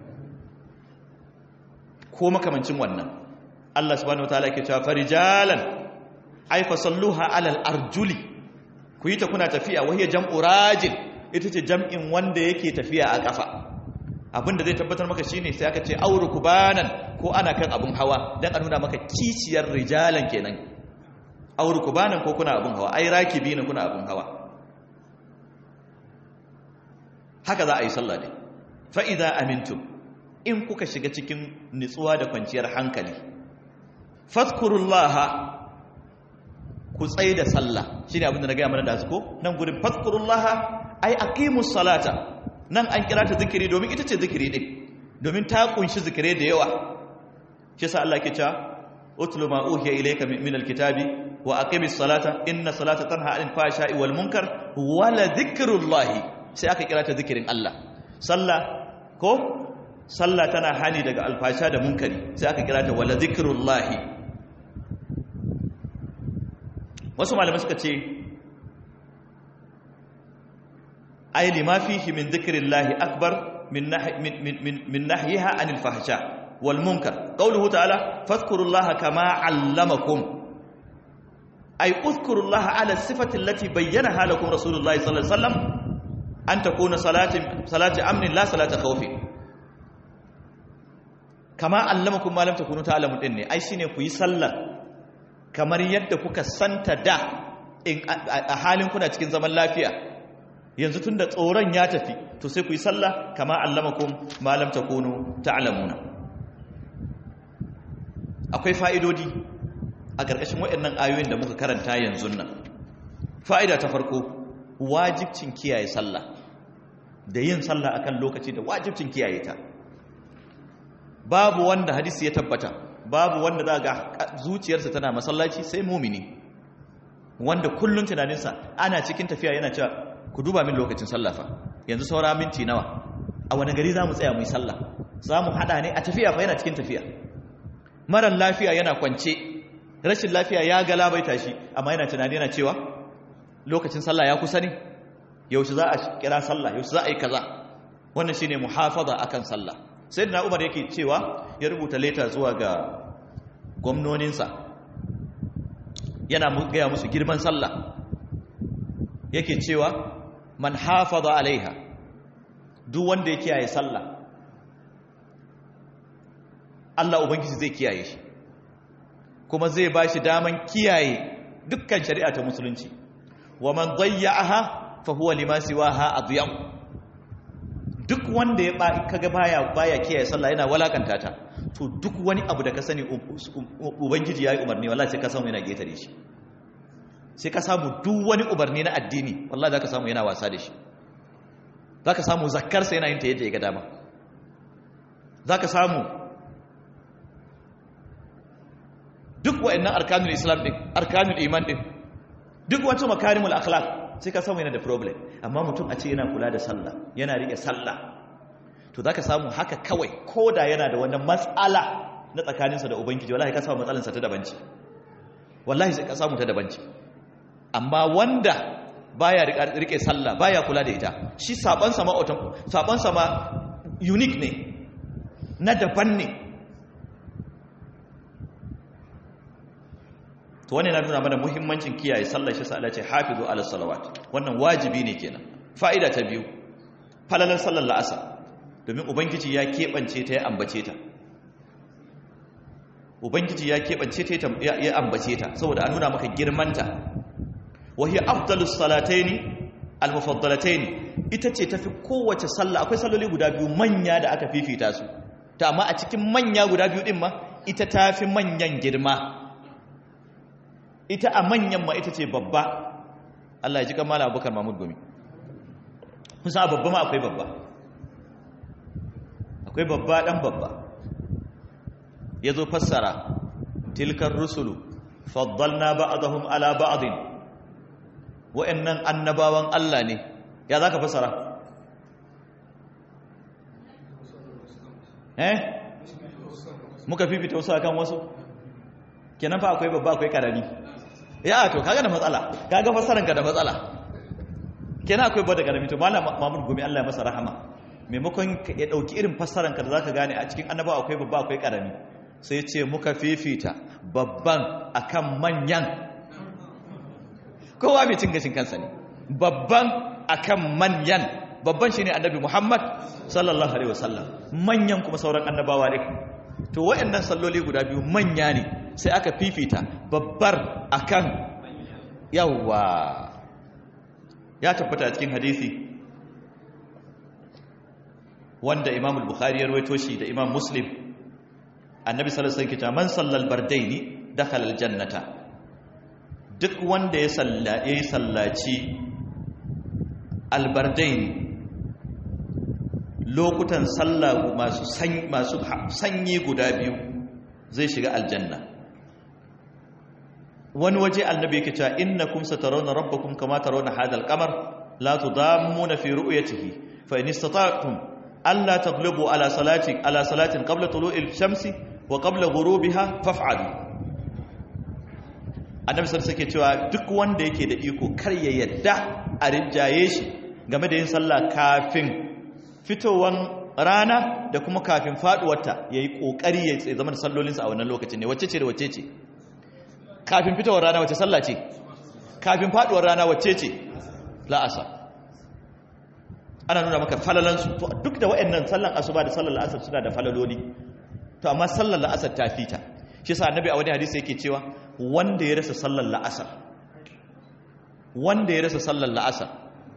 ko makamancin wannan Allah subhanahu wataala yake cewa farijalan ai fa salluha alal arjuli ku yi ta kuna tafiya wahiya jam'u rajil ita ce jam'in wanda yake tafiya a kafa abinda zai tabbatar maka shine sai aka ce auru kubanan ko ana kan abun hawa dan a nuna maka kiciyar rijalan kenan auru kubanan ko kuna abun hawa ai rakibi ne kuna abun hawa haka za a yi sallah ne fa idza amintum in kuka shiga cikin nitsuwa da kwanciyar hankali fadhkurullaha ku tsaye da sallah shine abin da na gaya mana da su ko nan gurin fadhkurullaha ai aqimus salata nan an kira ta zikiri domin ita ce zikiri din domin ta kunshi zikire da yawa shi yasa Allah ke cewa utlu ma uhiya ilayka min alkitabi wa aqimis salata inna salata tanha anil fahsha'i wal munkar wa la dhikrullahi sai aka kira ta zikirin Allah sallah ko sallah tana hani daga alfasha da munkari sai aka kira ta wala dhikrullahi wasu malamai suka ce ai lima fihi min dhikrillahi akbar min min nahyiha anil fahsha wal munkar qawluhu ta'ala fadhkurullaha kama 'allamakum ay udhkurullaha 'ala sifati allati bayyanaha lakum rasulullahi sallallahu alaihi wasallam an takuna salati salati amnin la salata khawfin kama 'allamakum ma lam takunu ta'lamun din ne ai shine ku yi sallar kamar yadda kuka santa da a halin kuna cikin zaman lafiya yanzu tun da tsoron ya tafi to sai ku yi sallah kama allamakum malam takunu ta'lamuna akwai fa'idodi a ƙarƙashin waɗannan ayoyin da muka karanta yanzu nan fa'ida ta farko wajibcin kiyaye sallah da yin sallah akan lokaci da wajibcin kiyaye ta babu wanda hadisi ya tabbata babu wanda za ga zuciyarsa tana masallaci sai mumini wanda kullun tunaninsa ana cikin tafiya yana cewa ku duba min lokacin sallafa yanzu saura minti nawa a wani gari za mu tsaya mu yi sallah za mu haɗa ne a tafiya fa yana cikin tafiya marar lafiya yana kwance rashin lafiya ya galabaita shi amma yana tunani yana cewa lokacin sallah ya kusa ne yaushe za a kira sallah yaushe za a yi kaza wannan shine muhafaza akan sallah sayyidina umar yake cewa ya rubuta leta zuwa ga gwamnoninsa yana gaya musu girman sallah yake cewa man hafaza alaiha duk wanda ya kiyaye sallah Allah ubangiji zai kiyaye shi kuma zai ba shi daman kiyaye dukkan shari'a ta musulunci wa man dayya'aha fa huwa lima siwaha adyam duk wanda ya ba kaga baya baya kiyaye sallah yana walakanta ta to duk wani abu da ka sani ubangiji yayi umarni wallahi sai ka samu yana getare shi sai ka samu duk wani umarni na addini wallahi zaka samu yana wasa da shi zaka samu zakkar sa yana yin ta yadda ya ga dama zaka samu duk wa'annan arkanul islam din arkanul iman din duk wata makarimul akhlaq sai ka samu yana da problem amma mutum a ce yana kula da sallah yana rike sallah to zaka samu haka kawai koda yana da wannan matsala na tsakaninsa da ubangiji wallahi ka samu matsalansa ta daban ce wallahi sai ka samu ta daban ce amma wanda baya rike sallah baya kula da ita shi saban sama saban sama unique ne na daban ne to wannan na nuna mana muhimmancin kiyaye sallar shi sa Allah ce hafizu ala salawat wannan wajibi ne kenan fa'ida ta biyu falalan sallar la'asar domin ubangiji ya kebance ta ya ambace ta ubangiji ya kebance ta ya ambace ta saboda a nuna maka girmanta wa hiya afdalus salataini almufaddalataini ita ce tafi kowace sallah akwai salloli guda biyu manya da aka fifita su ta amma a cikin manya guda biyu din ma ita tafi manyan girma ita a manyan ma ita ce babba Allah ya ji kan mala abubakar mahmud gumi kusa a babba ma akwai babba akwai babba dan babba ya zo fassara tilkar rusulu faddalna ba'dahum ala ba'din wa'annan annabawan Allah ne ya zaka fassara eh muka fifita wasu akan wasu kenan fa akwai babba akwai karami ya to kaga da matsala kaga fassaranka da matsala kenan akwai babba da karami to malam Mahmud Gumi Allah ya masa rahama maimakon ya dauki irin fassaranka da zaka gane a cikin annabawa akwai babba akwai karami sai ce muka fifita babban akan manyan kowa mai cin gashin kansa ne babban akan manyan babban shine annabi Muhammad sallallahu alaihi wasallam manyan kuma sauran annabawa ne to waɗannan salloli guda biyu manya ne sai aka fifita babbar akan yawa ya tabbata cikin hadisi wanda Imam al-Bukhari ya rawaito shi da Imam Muslim Annabi sallallahu alaihi wasallam man sallal bardaini dakhala al-jannata duk wanda ya salla yayi sallaci al-bardaini lokutan sallah masu masu sanyi guda biyu zai shiga aljanna wani waje annabi yake cewa innakum satarawna rabbakum kama tarawna hadha al-qamar la tudammuna fi ru'yatihi fa in istata'tum alla taghlibu ala salati ala salatin qabla tulu'i al-shamsi wa qabla ghurubiha faf'alu annabi sai yake cewa duk wanda yake da iko kar ya yadda a rinjaye shi game da yin sallah kafin fitowan rana da kuma kafin faduwarta ya yi ƙoƙari ya zama da sallolinsa a wannan lokacin ne wacce ce da wacce ce kafin fitowar rana wacce sallah ce kafin faduwar rana wacce ce la'asa ana nuna maka falalansu to duk da wa'annan sallan asuba da sallar la'asar suna da falaloli to amma sallar la'asar ta fita shi sa annabi a wani hadisi yake cewa wanda ya rasa sallar la'asar wanda ya rasa sallar la'asar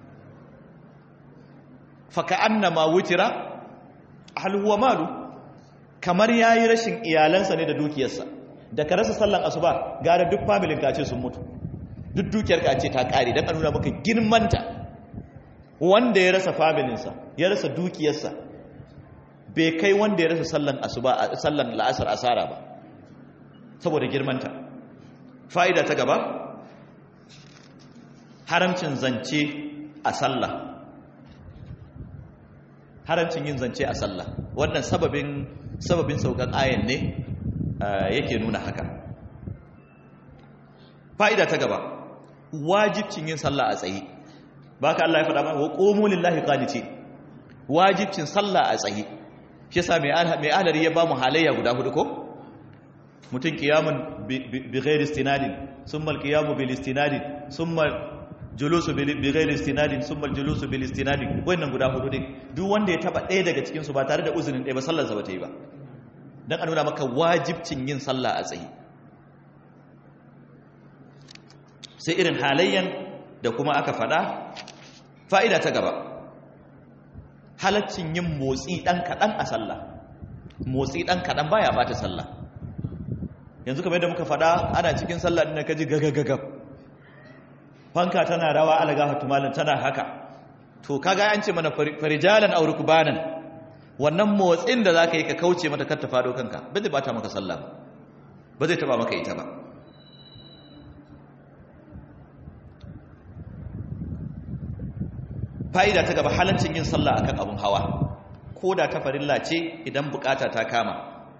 faka annama wutira hal huwa malu kamar yayi rashin iyalansa ne da dukiyarsa da ka rasa sallan asuba gara duk familin ka ce sun mutu duk dukiyar ka ce ta kare dan nuna maka girmanta wanda ya rasa familinsa ya rasa dukiyarsa bai kai wanda ya rasa sallan asuba sallan la'asar asara ba saboda girmanta fa'ida ta gaba haramcin zance a sallah haramcin yin zance a sallah wannan sababin sababin saukan ayan ne yake nuna haka fa'ida ta gaba wajibcin yin sallah a tsaye ba ka Allah ya faɗa mana wa ƙomo lillahi qanitin wajibcin sallah a tsaye shi yasa mai ahlari ya ba mu halayya guda hudu ko mutum qiyamun bi ghairi istinadin summa al-qiyamu bil istinadin summa julusu bi ghairi istinadin summa al-julusu bil istinadin wannan guda hudu din duk wanda ya taba ɗaya daga cikin su ba tare da uzurin ɗaya ba sallar sa bata yi ba dan a nuna maka wajibcin yin sallah a tsaye sai irin halayyan da kuma aka fada fa'ida ta gaba halaccin yin motsi ɗan kaɗan a sallah motsi ɗan kaɗan baya bata sallah yanzu kamar yadda muka fada ana cikin sallah ɗin ka ji gagagagab fanka tana rawa alaga hatumalin tana haka to kaga an ce mana farijalan auri kubanan wannan motsin da za ka yi ka kauce mata kar ta fado kanka ba zai bata maka sallah ba zai taba maka ita ba fa'ida ta gaba halaccin yin sallah akan abun hawa ko da ta farilla ce idan bukata ta kama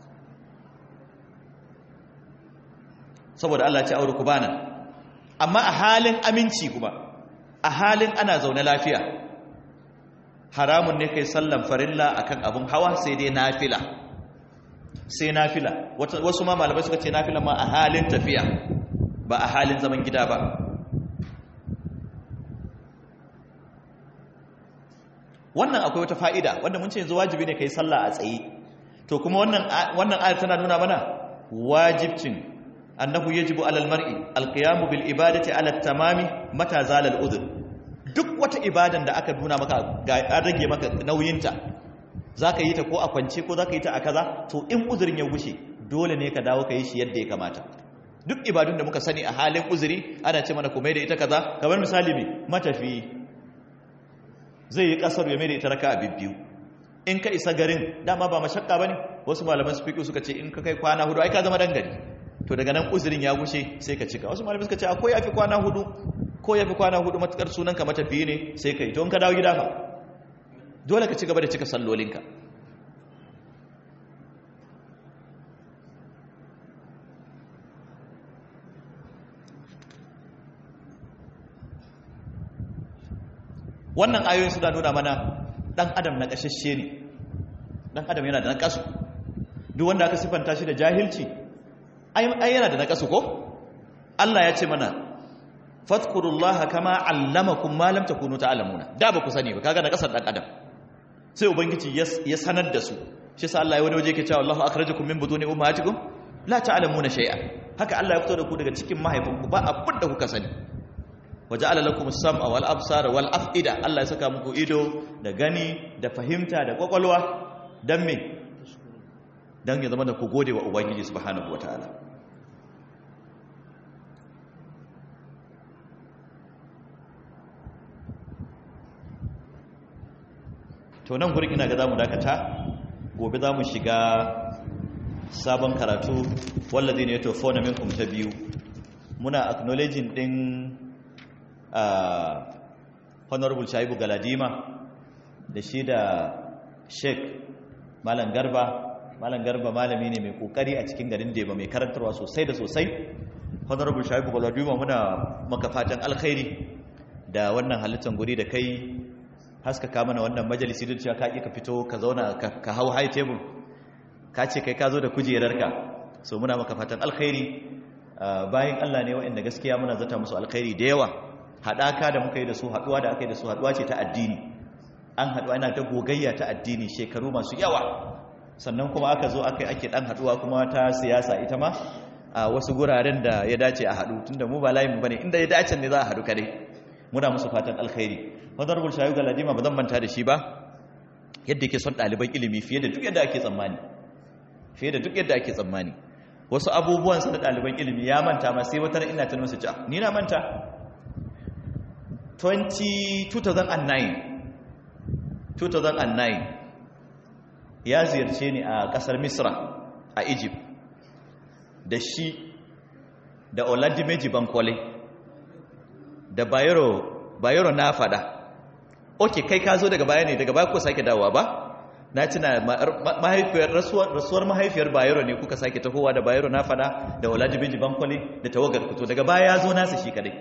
saboda Allah ce aure ku bana amma a halin aminci kuma a halin ana zaune lafiya haramun ne kai sallan farilla akan abun hawa sai dai nafila sai nafila wasu ma malamai suka ce nafila ma a halin tafiya ba a halin zaman gida ba wannan akwai wata fa'ida wanda mun ce yanzu wajibi ne kai sallah a tsaye to kuma wannan wannan ayar tana nuna mana wajibcin annahu yajibu alal mar'i alqiyamu bil ibadati ala tamami mata zalal udhr duk wata ibadan da aka nuna maka ga an rage maka nauyinta zaka yi ta ko a kwance ko zaka yi ta a kaza to in uzurin ya gushe dole ne ka dawo ka yi shi yadda ya kamata duk ibadun da muka sani a halin uzuri ana ce mana kuma da ita kaza kamar misali me matafi zai yi kasar ya mai da ita raka a bibbiyu in ka isa garin dama ba mashakka ba ne wasu malaman su fiƙi suka ce in ka kai kwana hudu ai ka zama dan gari to daga nan uzurin ya gushe sai ka cika wasu malaman suka ce akwai ya fi kwana hudu ko ya fi kwana hudu matukar sunan ka matafiye ne sai ka yi to in ka dawo gida fa dole ka ci gaba da cika sallolinka wannan ayoyin suna nuna mana dan adam na kashashe ne dan adam yana da nakasu duk wanda aka sifanta shi da jahilci ai yana da nakasu ko Allah ya ce mana fadhkurullaha kama allamakum ma lam takunu ta'lamuna da ba ku sani ba kaga nakasar dan adam sai ubangiji ya sanar da su shi sa Allah ya wani waje yake cewa Allahu akhrajakum min buduni ummahatikum la ta'lamuna shay'a haka Allah ya fito da ku daga cikin mahaifanku ba abin da kuka sani waja'ala lakum as-sam'a wal absara wal af'ida Allah ya saka muku ido da gani da fahimta da kwakwalwa dan me dan ya zama da ku gode wa ubangiji subhanahu wataala to nan gurin ina ga zamu dakata gobe zamu shiga sabon karatu walladine yatawafawna minkum ta biyu muna acknowledging din Uh, honorable shaibu galadima da shi da sheik malam garba malam garba malami ne mai kokari a cikin garin deba mai karantarwa sosai da sosai honorable shaibu galadima muna maka fatan alkhairi da wannan halittar guri da kai haskaka mana wannan majalisi da cewa ka ka fito ka zauna ka hau high table ka ce kai ka zo da kujerarka so muna maka fatan alkhairi uh, bayan Allah ne waɗanda gaskiya muna zata musu alkhairi da yawa haɗaka da muka yi da su haɗuwa da aka yi da su haɗuwa ce ta addini an haɗuwa yana ta gogayya ta addini shekaru masu yawa sannan kuma aka zo aka yi ake ɗan haɗuwa kuma ta siyasa ita ma a wasu guraren da ya dace a haɗu tunda mu ba layin mu bane inda ya dace ne za a haɗu kare muna musu fatan alkhairi honorable shayu galadima ba zan manta da shi ba yadda yake son ɗaliban ilimi fiye da duk yadda ake tsammani fiye da duk yadda ake tsammani wasu abubuwan sa da ɗaliban ilimi ya manta ma sai wata ina ta masa ja ni na manta 2009 2009 ya ziyarce ni a kasar misra a egypt da shi da oladimeji bankole da bayero bayero na fada ok kai ka zo daga baya ne daga baya ko sake dawowa ba na tuna mahaifiyar rasuwar mahaifiyar bayero ne kuka sake tahowa da bayero na fada da oladimeji bankole da tawagar fito daga baya ya zo nasa shi kadai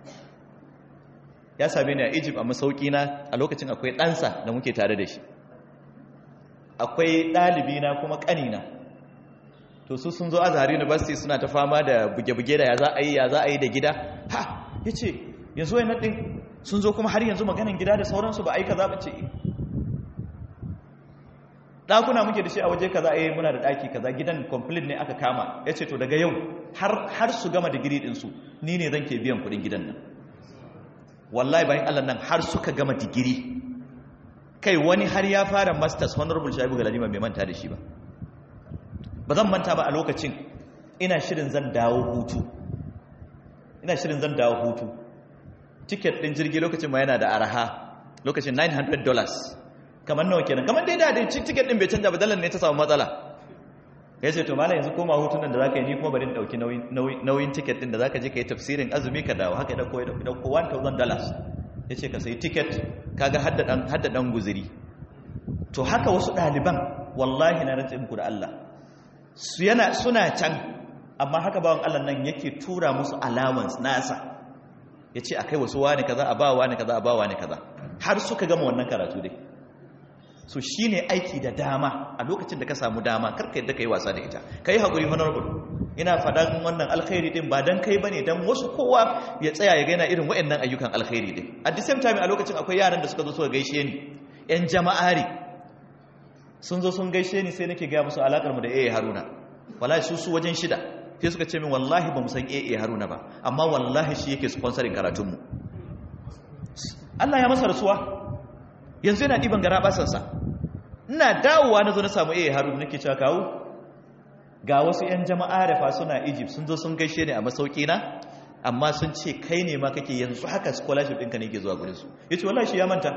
ya same ni a egypt a masauki na a lokacin akwai ɗansa da muke tare da shi akwai ɗalibi na kuma ƙanina to su sun zo azhar university suna ta fama da buge-buge da ya za a yi ya za a yi da gida ha ya ce yanzu wai naɗin sun zo kuma har yanzu maganin gida da sauransu ba a yi ka zaɓa ce ɗakuna muke da shi a waje kaza a yi muna da ɗaki kaza gidan complete ne aka kama ya ce to daga yau har su gama digiri ɗinsu ni ne zan ke biyan kuɗin gidan nan wallahi bayan allah nan har suka gama digiri kai wani har ya fara masters honorable shaibu galadima bai manta da shi ba ba zan manta ba a lokacin ina shirin zan dawo hutu ina shirin zan dawo hutu tiket din jirgi lokacin ma yana da araha lokacin 900 dollars kamar nawa kenan kamar dai da dai tiket din bai canja ba dalar ne ta samu matsala ya ce to mala yanzu koma hutun nan da zaka yi ni kuma bari in dauki nauyin tiket din da zaka je ka yi tafsirin azumi ka dawo haka ya dauko ya dauko 1000 dollars ya ce ka sayi tiket kaga hadda dan guziri to haka wasu ɗaliban wallahi na rantse muku da Allah suna can amma haka bawan Allah nan yake tura musu allowance nasa ya ce a kai wasu wani kaza a ba wani kaza a ba wani kaza har suka gama wannan karatu dai so shi ne aiki da dama a lokacin da ka samu dama karka yadda ka yi wasa da ita ka yi haƙuri honorable ina faɗan wannan alkhairi din ba don kai ba ne don wasu kowa ya tsaya ya gaina irin waɗannan ayyukan alkhairi din at the same time a lokacin akwai yaran da suka zo suka gaishe ni yan jama'ari sun zo sun gaishe ni sai nake gaya musu alakar mu da AA Haruna wallahi su su wajen shida sai suka ce min wallahi ba mu san AA Haruna ba amma wallahi shi yake sponsoring karatun mu Allah ya masa rasuwa yanzu yana diban gara basansa ina dawowa na zo na samu AA Haruna nake cewa kawo ga wasu 'yan jama'a da fa suna egypt sun zo sun gaishe ne a masauki na amma sun ce kai ne ma kake yanzu haka scholarship ɗinka ne ke zuwa gurinsu ya ce wallahi shi ya manta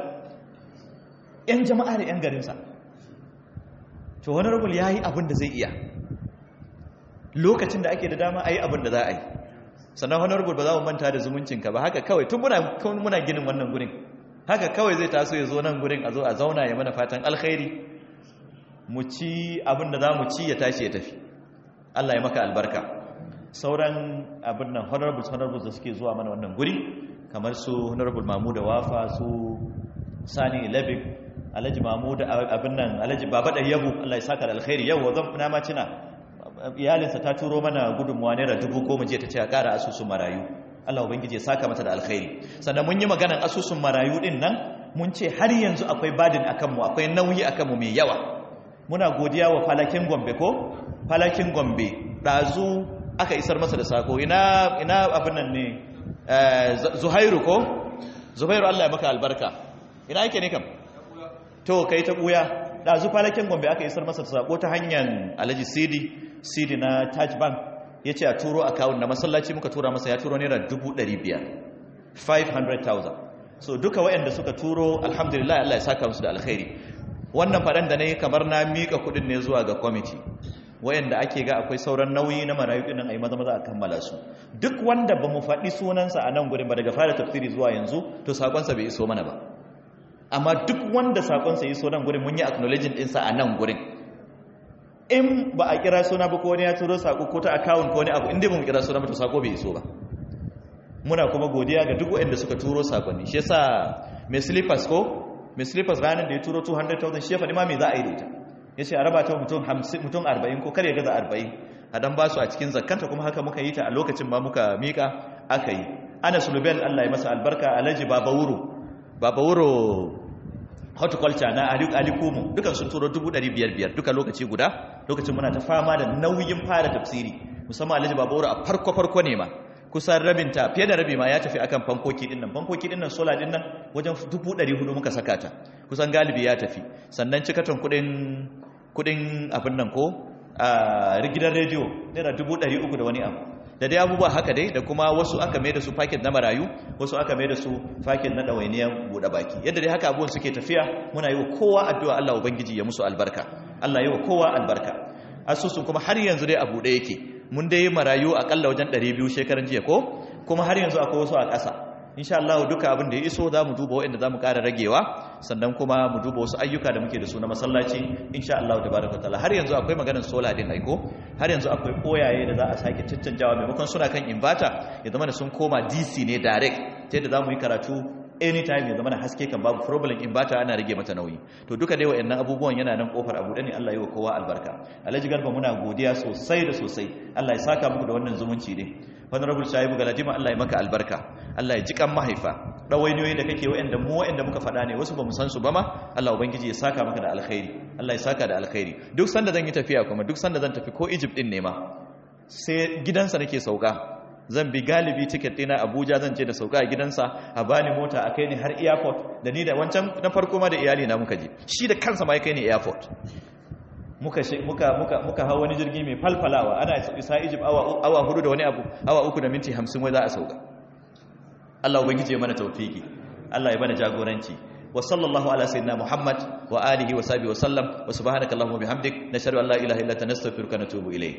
'yan jama'a da 'yan garinsa to wani rubul ya yi abin da zai iya lokacin da ake da dama a yi abin da za a yi sannan wani rubul ba za mu manta da zumuncinka ba haka kawai tun muna ginin wannan gurin haka kawai zai taso ya zo nan gurin a zo a zauna ya mana fatan alkhairi mu ci abin da za mu ci ya tashi ya tafi Allah ya maka albarka sauran abin nan honorables honorables da suke zuwa mana wannan guri kamar su honorable mahmud wafa su sani labik alhaji mahmud abin nan alhaji baba da yabo Allah ya saka da alkhairi yau zan na ma cina iyalinsa ta turo mana gudunmuwa naira dubu goma jiya ta ce a kara asusun marayu Allah ubangiji ya saka mata da alkhairi sannan mun yi maganan asusun marayu din nan mun ce har yanzu akwai badin akan mu akwai nauyi akan mu mai yawa muna godiya wa falakin gombe ko falakin gombe ɗazu aka isar masa da sako ina ina abin nan ne zuhairu ko zuhairu Allah ya maka albarka ina yake ne kam to kai ta buya ɗazu falakin gombe aka isar masa da sako ta hanyar alhaji sidi sidi na taj bank ya ce a turo akawun na masallaci muka tura masa ya turo naira 500,000 500,000 so duka waɗanda suka turo alhamdulillah Allah ya saka musu da alkhairi wannan faɗan da na yi kamar na miƙa kuɗin ne zuwa ga kwamiti wayanda ake ga akwai sauran nauyi na marayu ɗin a yi maza maza a kammala su duk wanda ba mu faɗi sunansa a nan gurin ba daga fara tafsiri zuwa yanzu to sakonsa bai iso mana ba amma duk wanda sakonsa ya iso nan gurin mun yi acknowledging ɗinsa a nan gurin in ba a kira suna ba ko wani ya turo sako ko ta account ko wani abu inda ba mu kira suna ba to sako bai iso ba muna kuma godiya ga duk wayanda suka turo sakonni shi yasa mai slippers ko mai slippers ranar da ya turo 200,000 shi ya faɗi ma mai za a yi da ita ya ce a raba ta mutum 40 ko kar ya gaza 40 a dan ba su a cikin zakanta kuma haka muka yi ta a lokacin ma muka miƙa aka yi ana sulubel allah ya masa albarka alhaji babawuro babawuro horticulture na alikumu dukan sun turo 500,000 duka lokaci guda lokacin muna ta fama da nauyin fara tafsiri musamman alhaji babawuro a farko-farko ne ma kusan rabinta fiye da rabi ma ya tafi akan fankoki din nan fankoki din nan sola din nan wajen 400 muka saka ta kusan galibi ya tafi sannan cikaton kudin kudin abin nan ko a gidan rediyo naira 300 da wani abu da dai abubuwa haka dai da kuma wasu aka mai da su fakin na marayu wasu aka mai da su fakin na ɗawainiyar buɗe baki yadda dai haka abubuwan suke tafiya muna yi wa kowa addu'a Allah ubangiji ya musu albarka Allah yi wa kowa albarka asusun kuma har yanzu dai a buɗe yake mun dai marayu akalla wajen 200 shekaran jiya ko kuma har yanzu akwai wasu a ƙasa insha Allah duka abin da ya iso za mu duba waɗanda za mu ƙara ragewa sannan kuma mu duba wasu ayyuka da muke da su na masallaci insha Allah tabaraka taala har yanzu akwai maganar sola din aiko har yanzu akwai koyaye da za a sake caccanjawa maimakon suna kan inverter ya zama da sun koma DC ne direct ta yadda za mu yi karatu anytime ya zama da haske kan babu problem inverter ana rage mata nauyi to duka dai wayannan abubuwan yana nan kofar abu ne Allah ya wa kowa albarka Alhaji Garba muna godiya sosai da sosai Allah ya saka muku da wannan zumunci ne honorable shaibu galadima Allah ya maka albarka Allah ya ji kan mahaifa dawainiyoyi da kake wa'anda mu wa'anda muka faɗa ne wasu bamu san su ba ma Allah ubangiji ya saka maka da alkhairi Allah ya saka da alkhairi duk sanda zan yi tafiya kuma duk sanda zan tafi ko Egypt din ne ma sai gidansa nake sauka zan bi galibi ticket dina Abuja zan je da sauka a gidansa a bani mota a kai ni har airport da ni da wancan na farko ma da iyali na muka je shi da kansa ma ya kai ni airport muka muka muka muka hawo wani jirgi mai falfalawa ana isa Egypt awa awa hudu da wani abu awa uku da minti 50 wai za a sauka Allah ubangije mana tawfiki Allah ya bana jagoranci wa sallallahu ala sayyidina Muhammad wa alihi wa sahbihi wa sallam wa subhanakallahumma bihamdik nashhadu an la ilaha illa anta nastaghfiruka wa natubu ilayk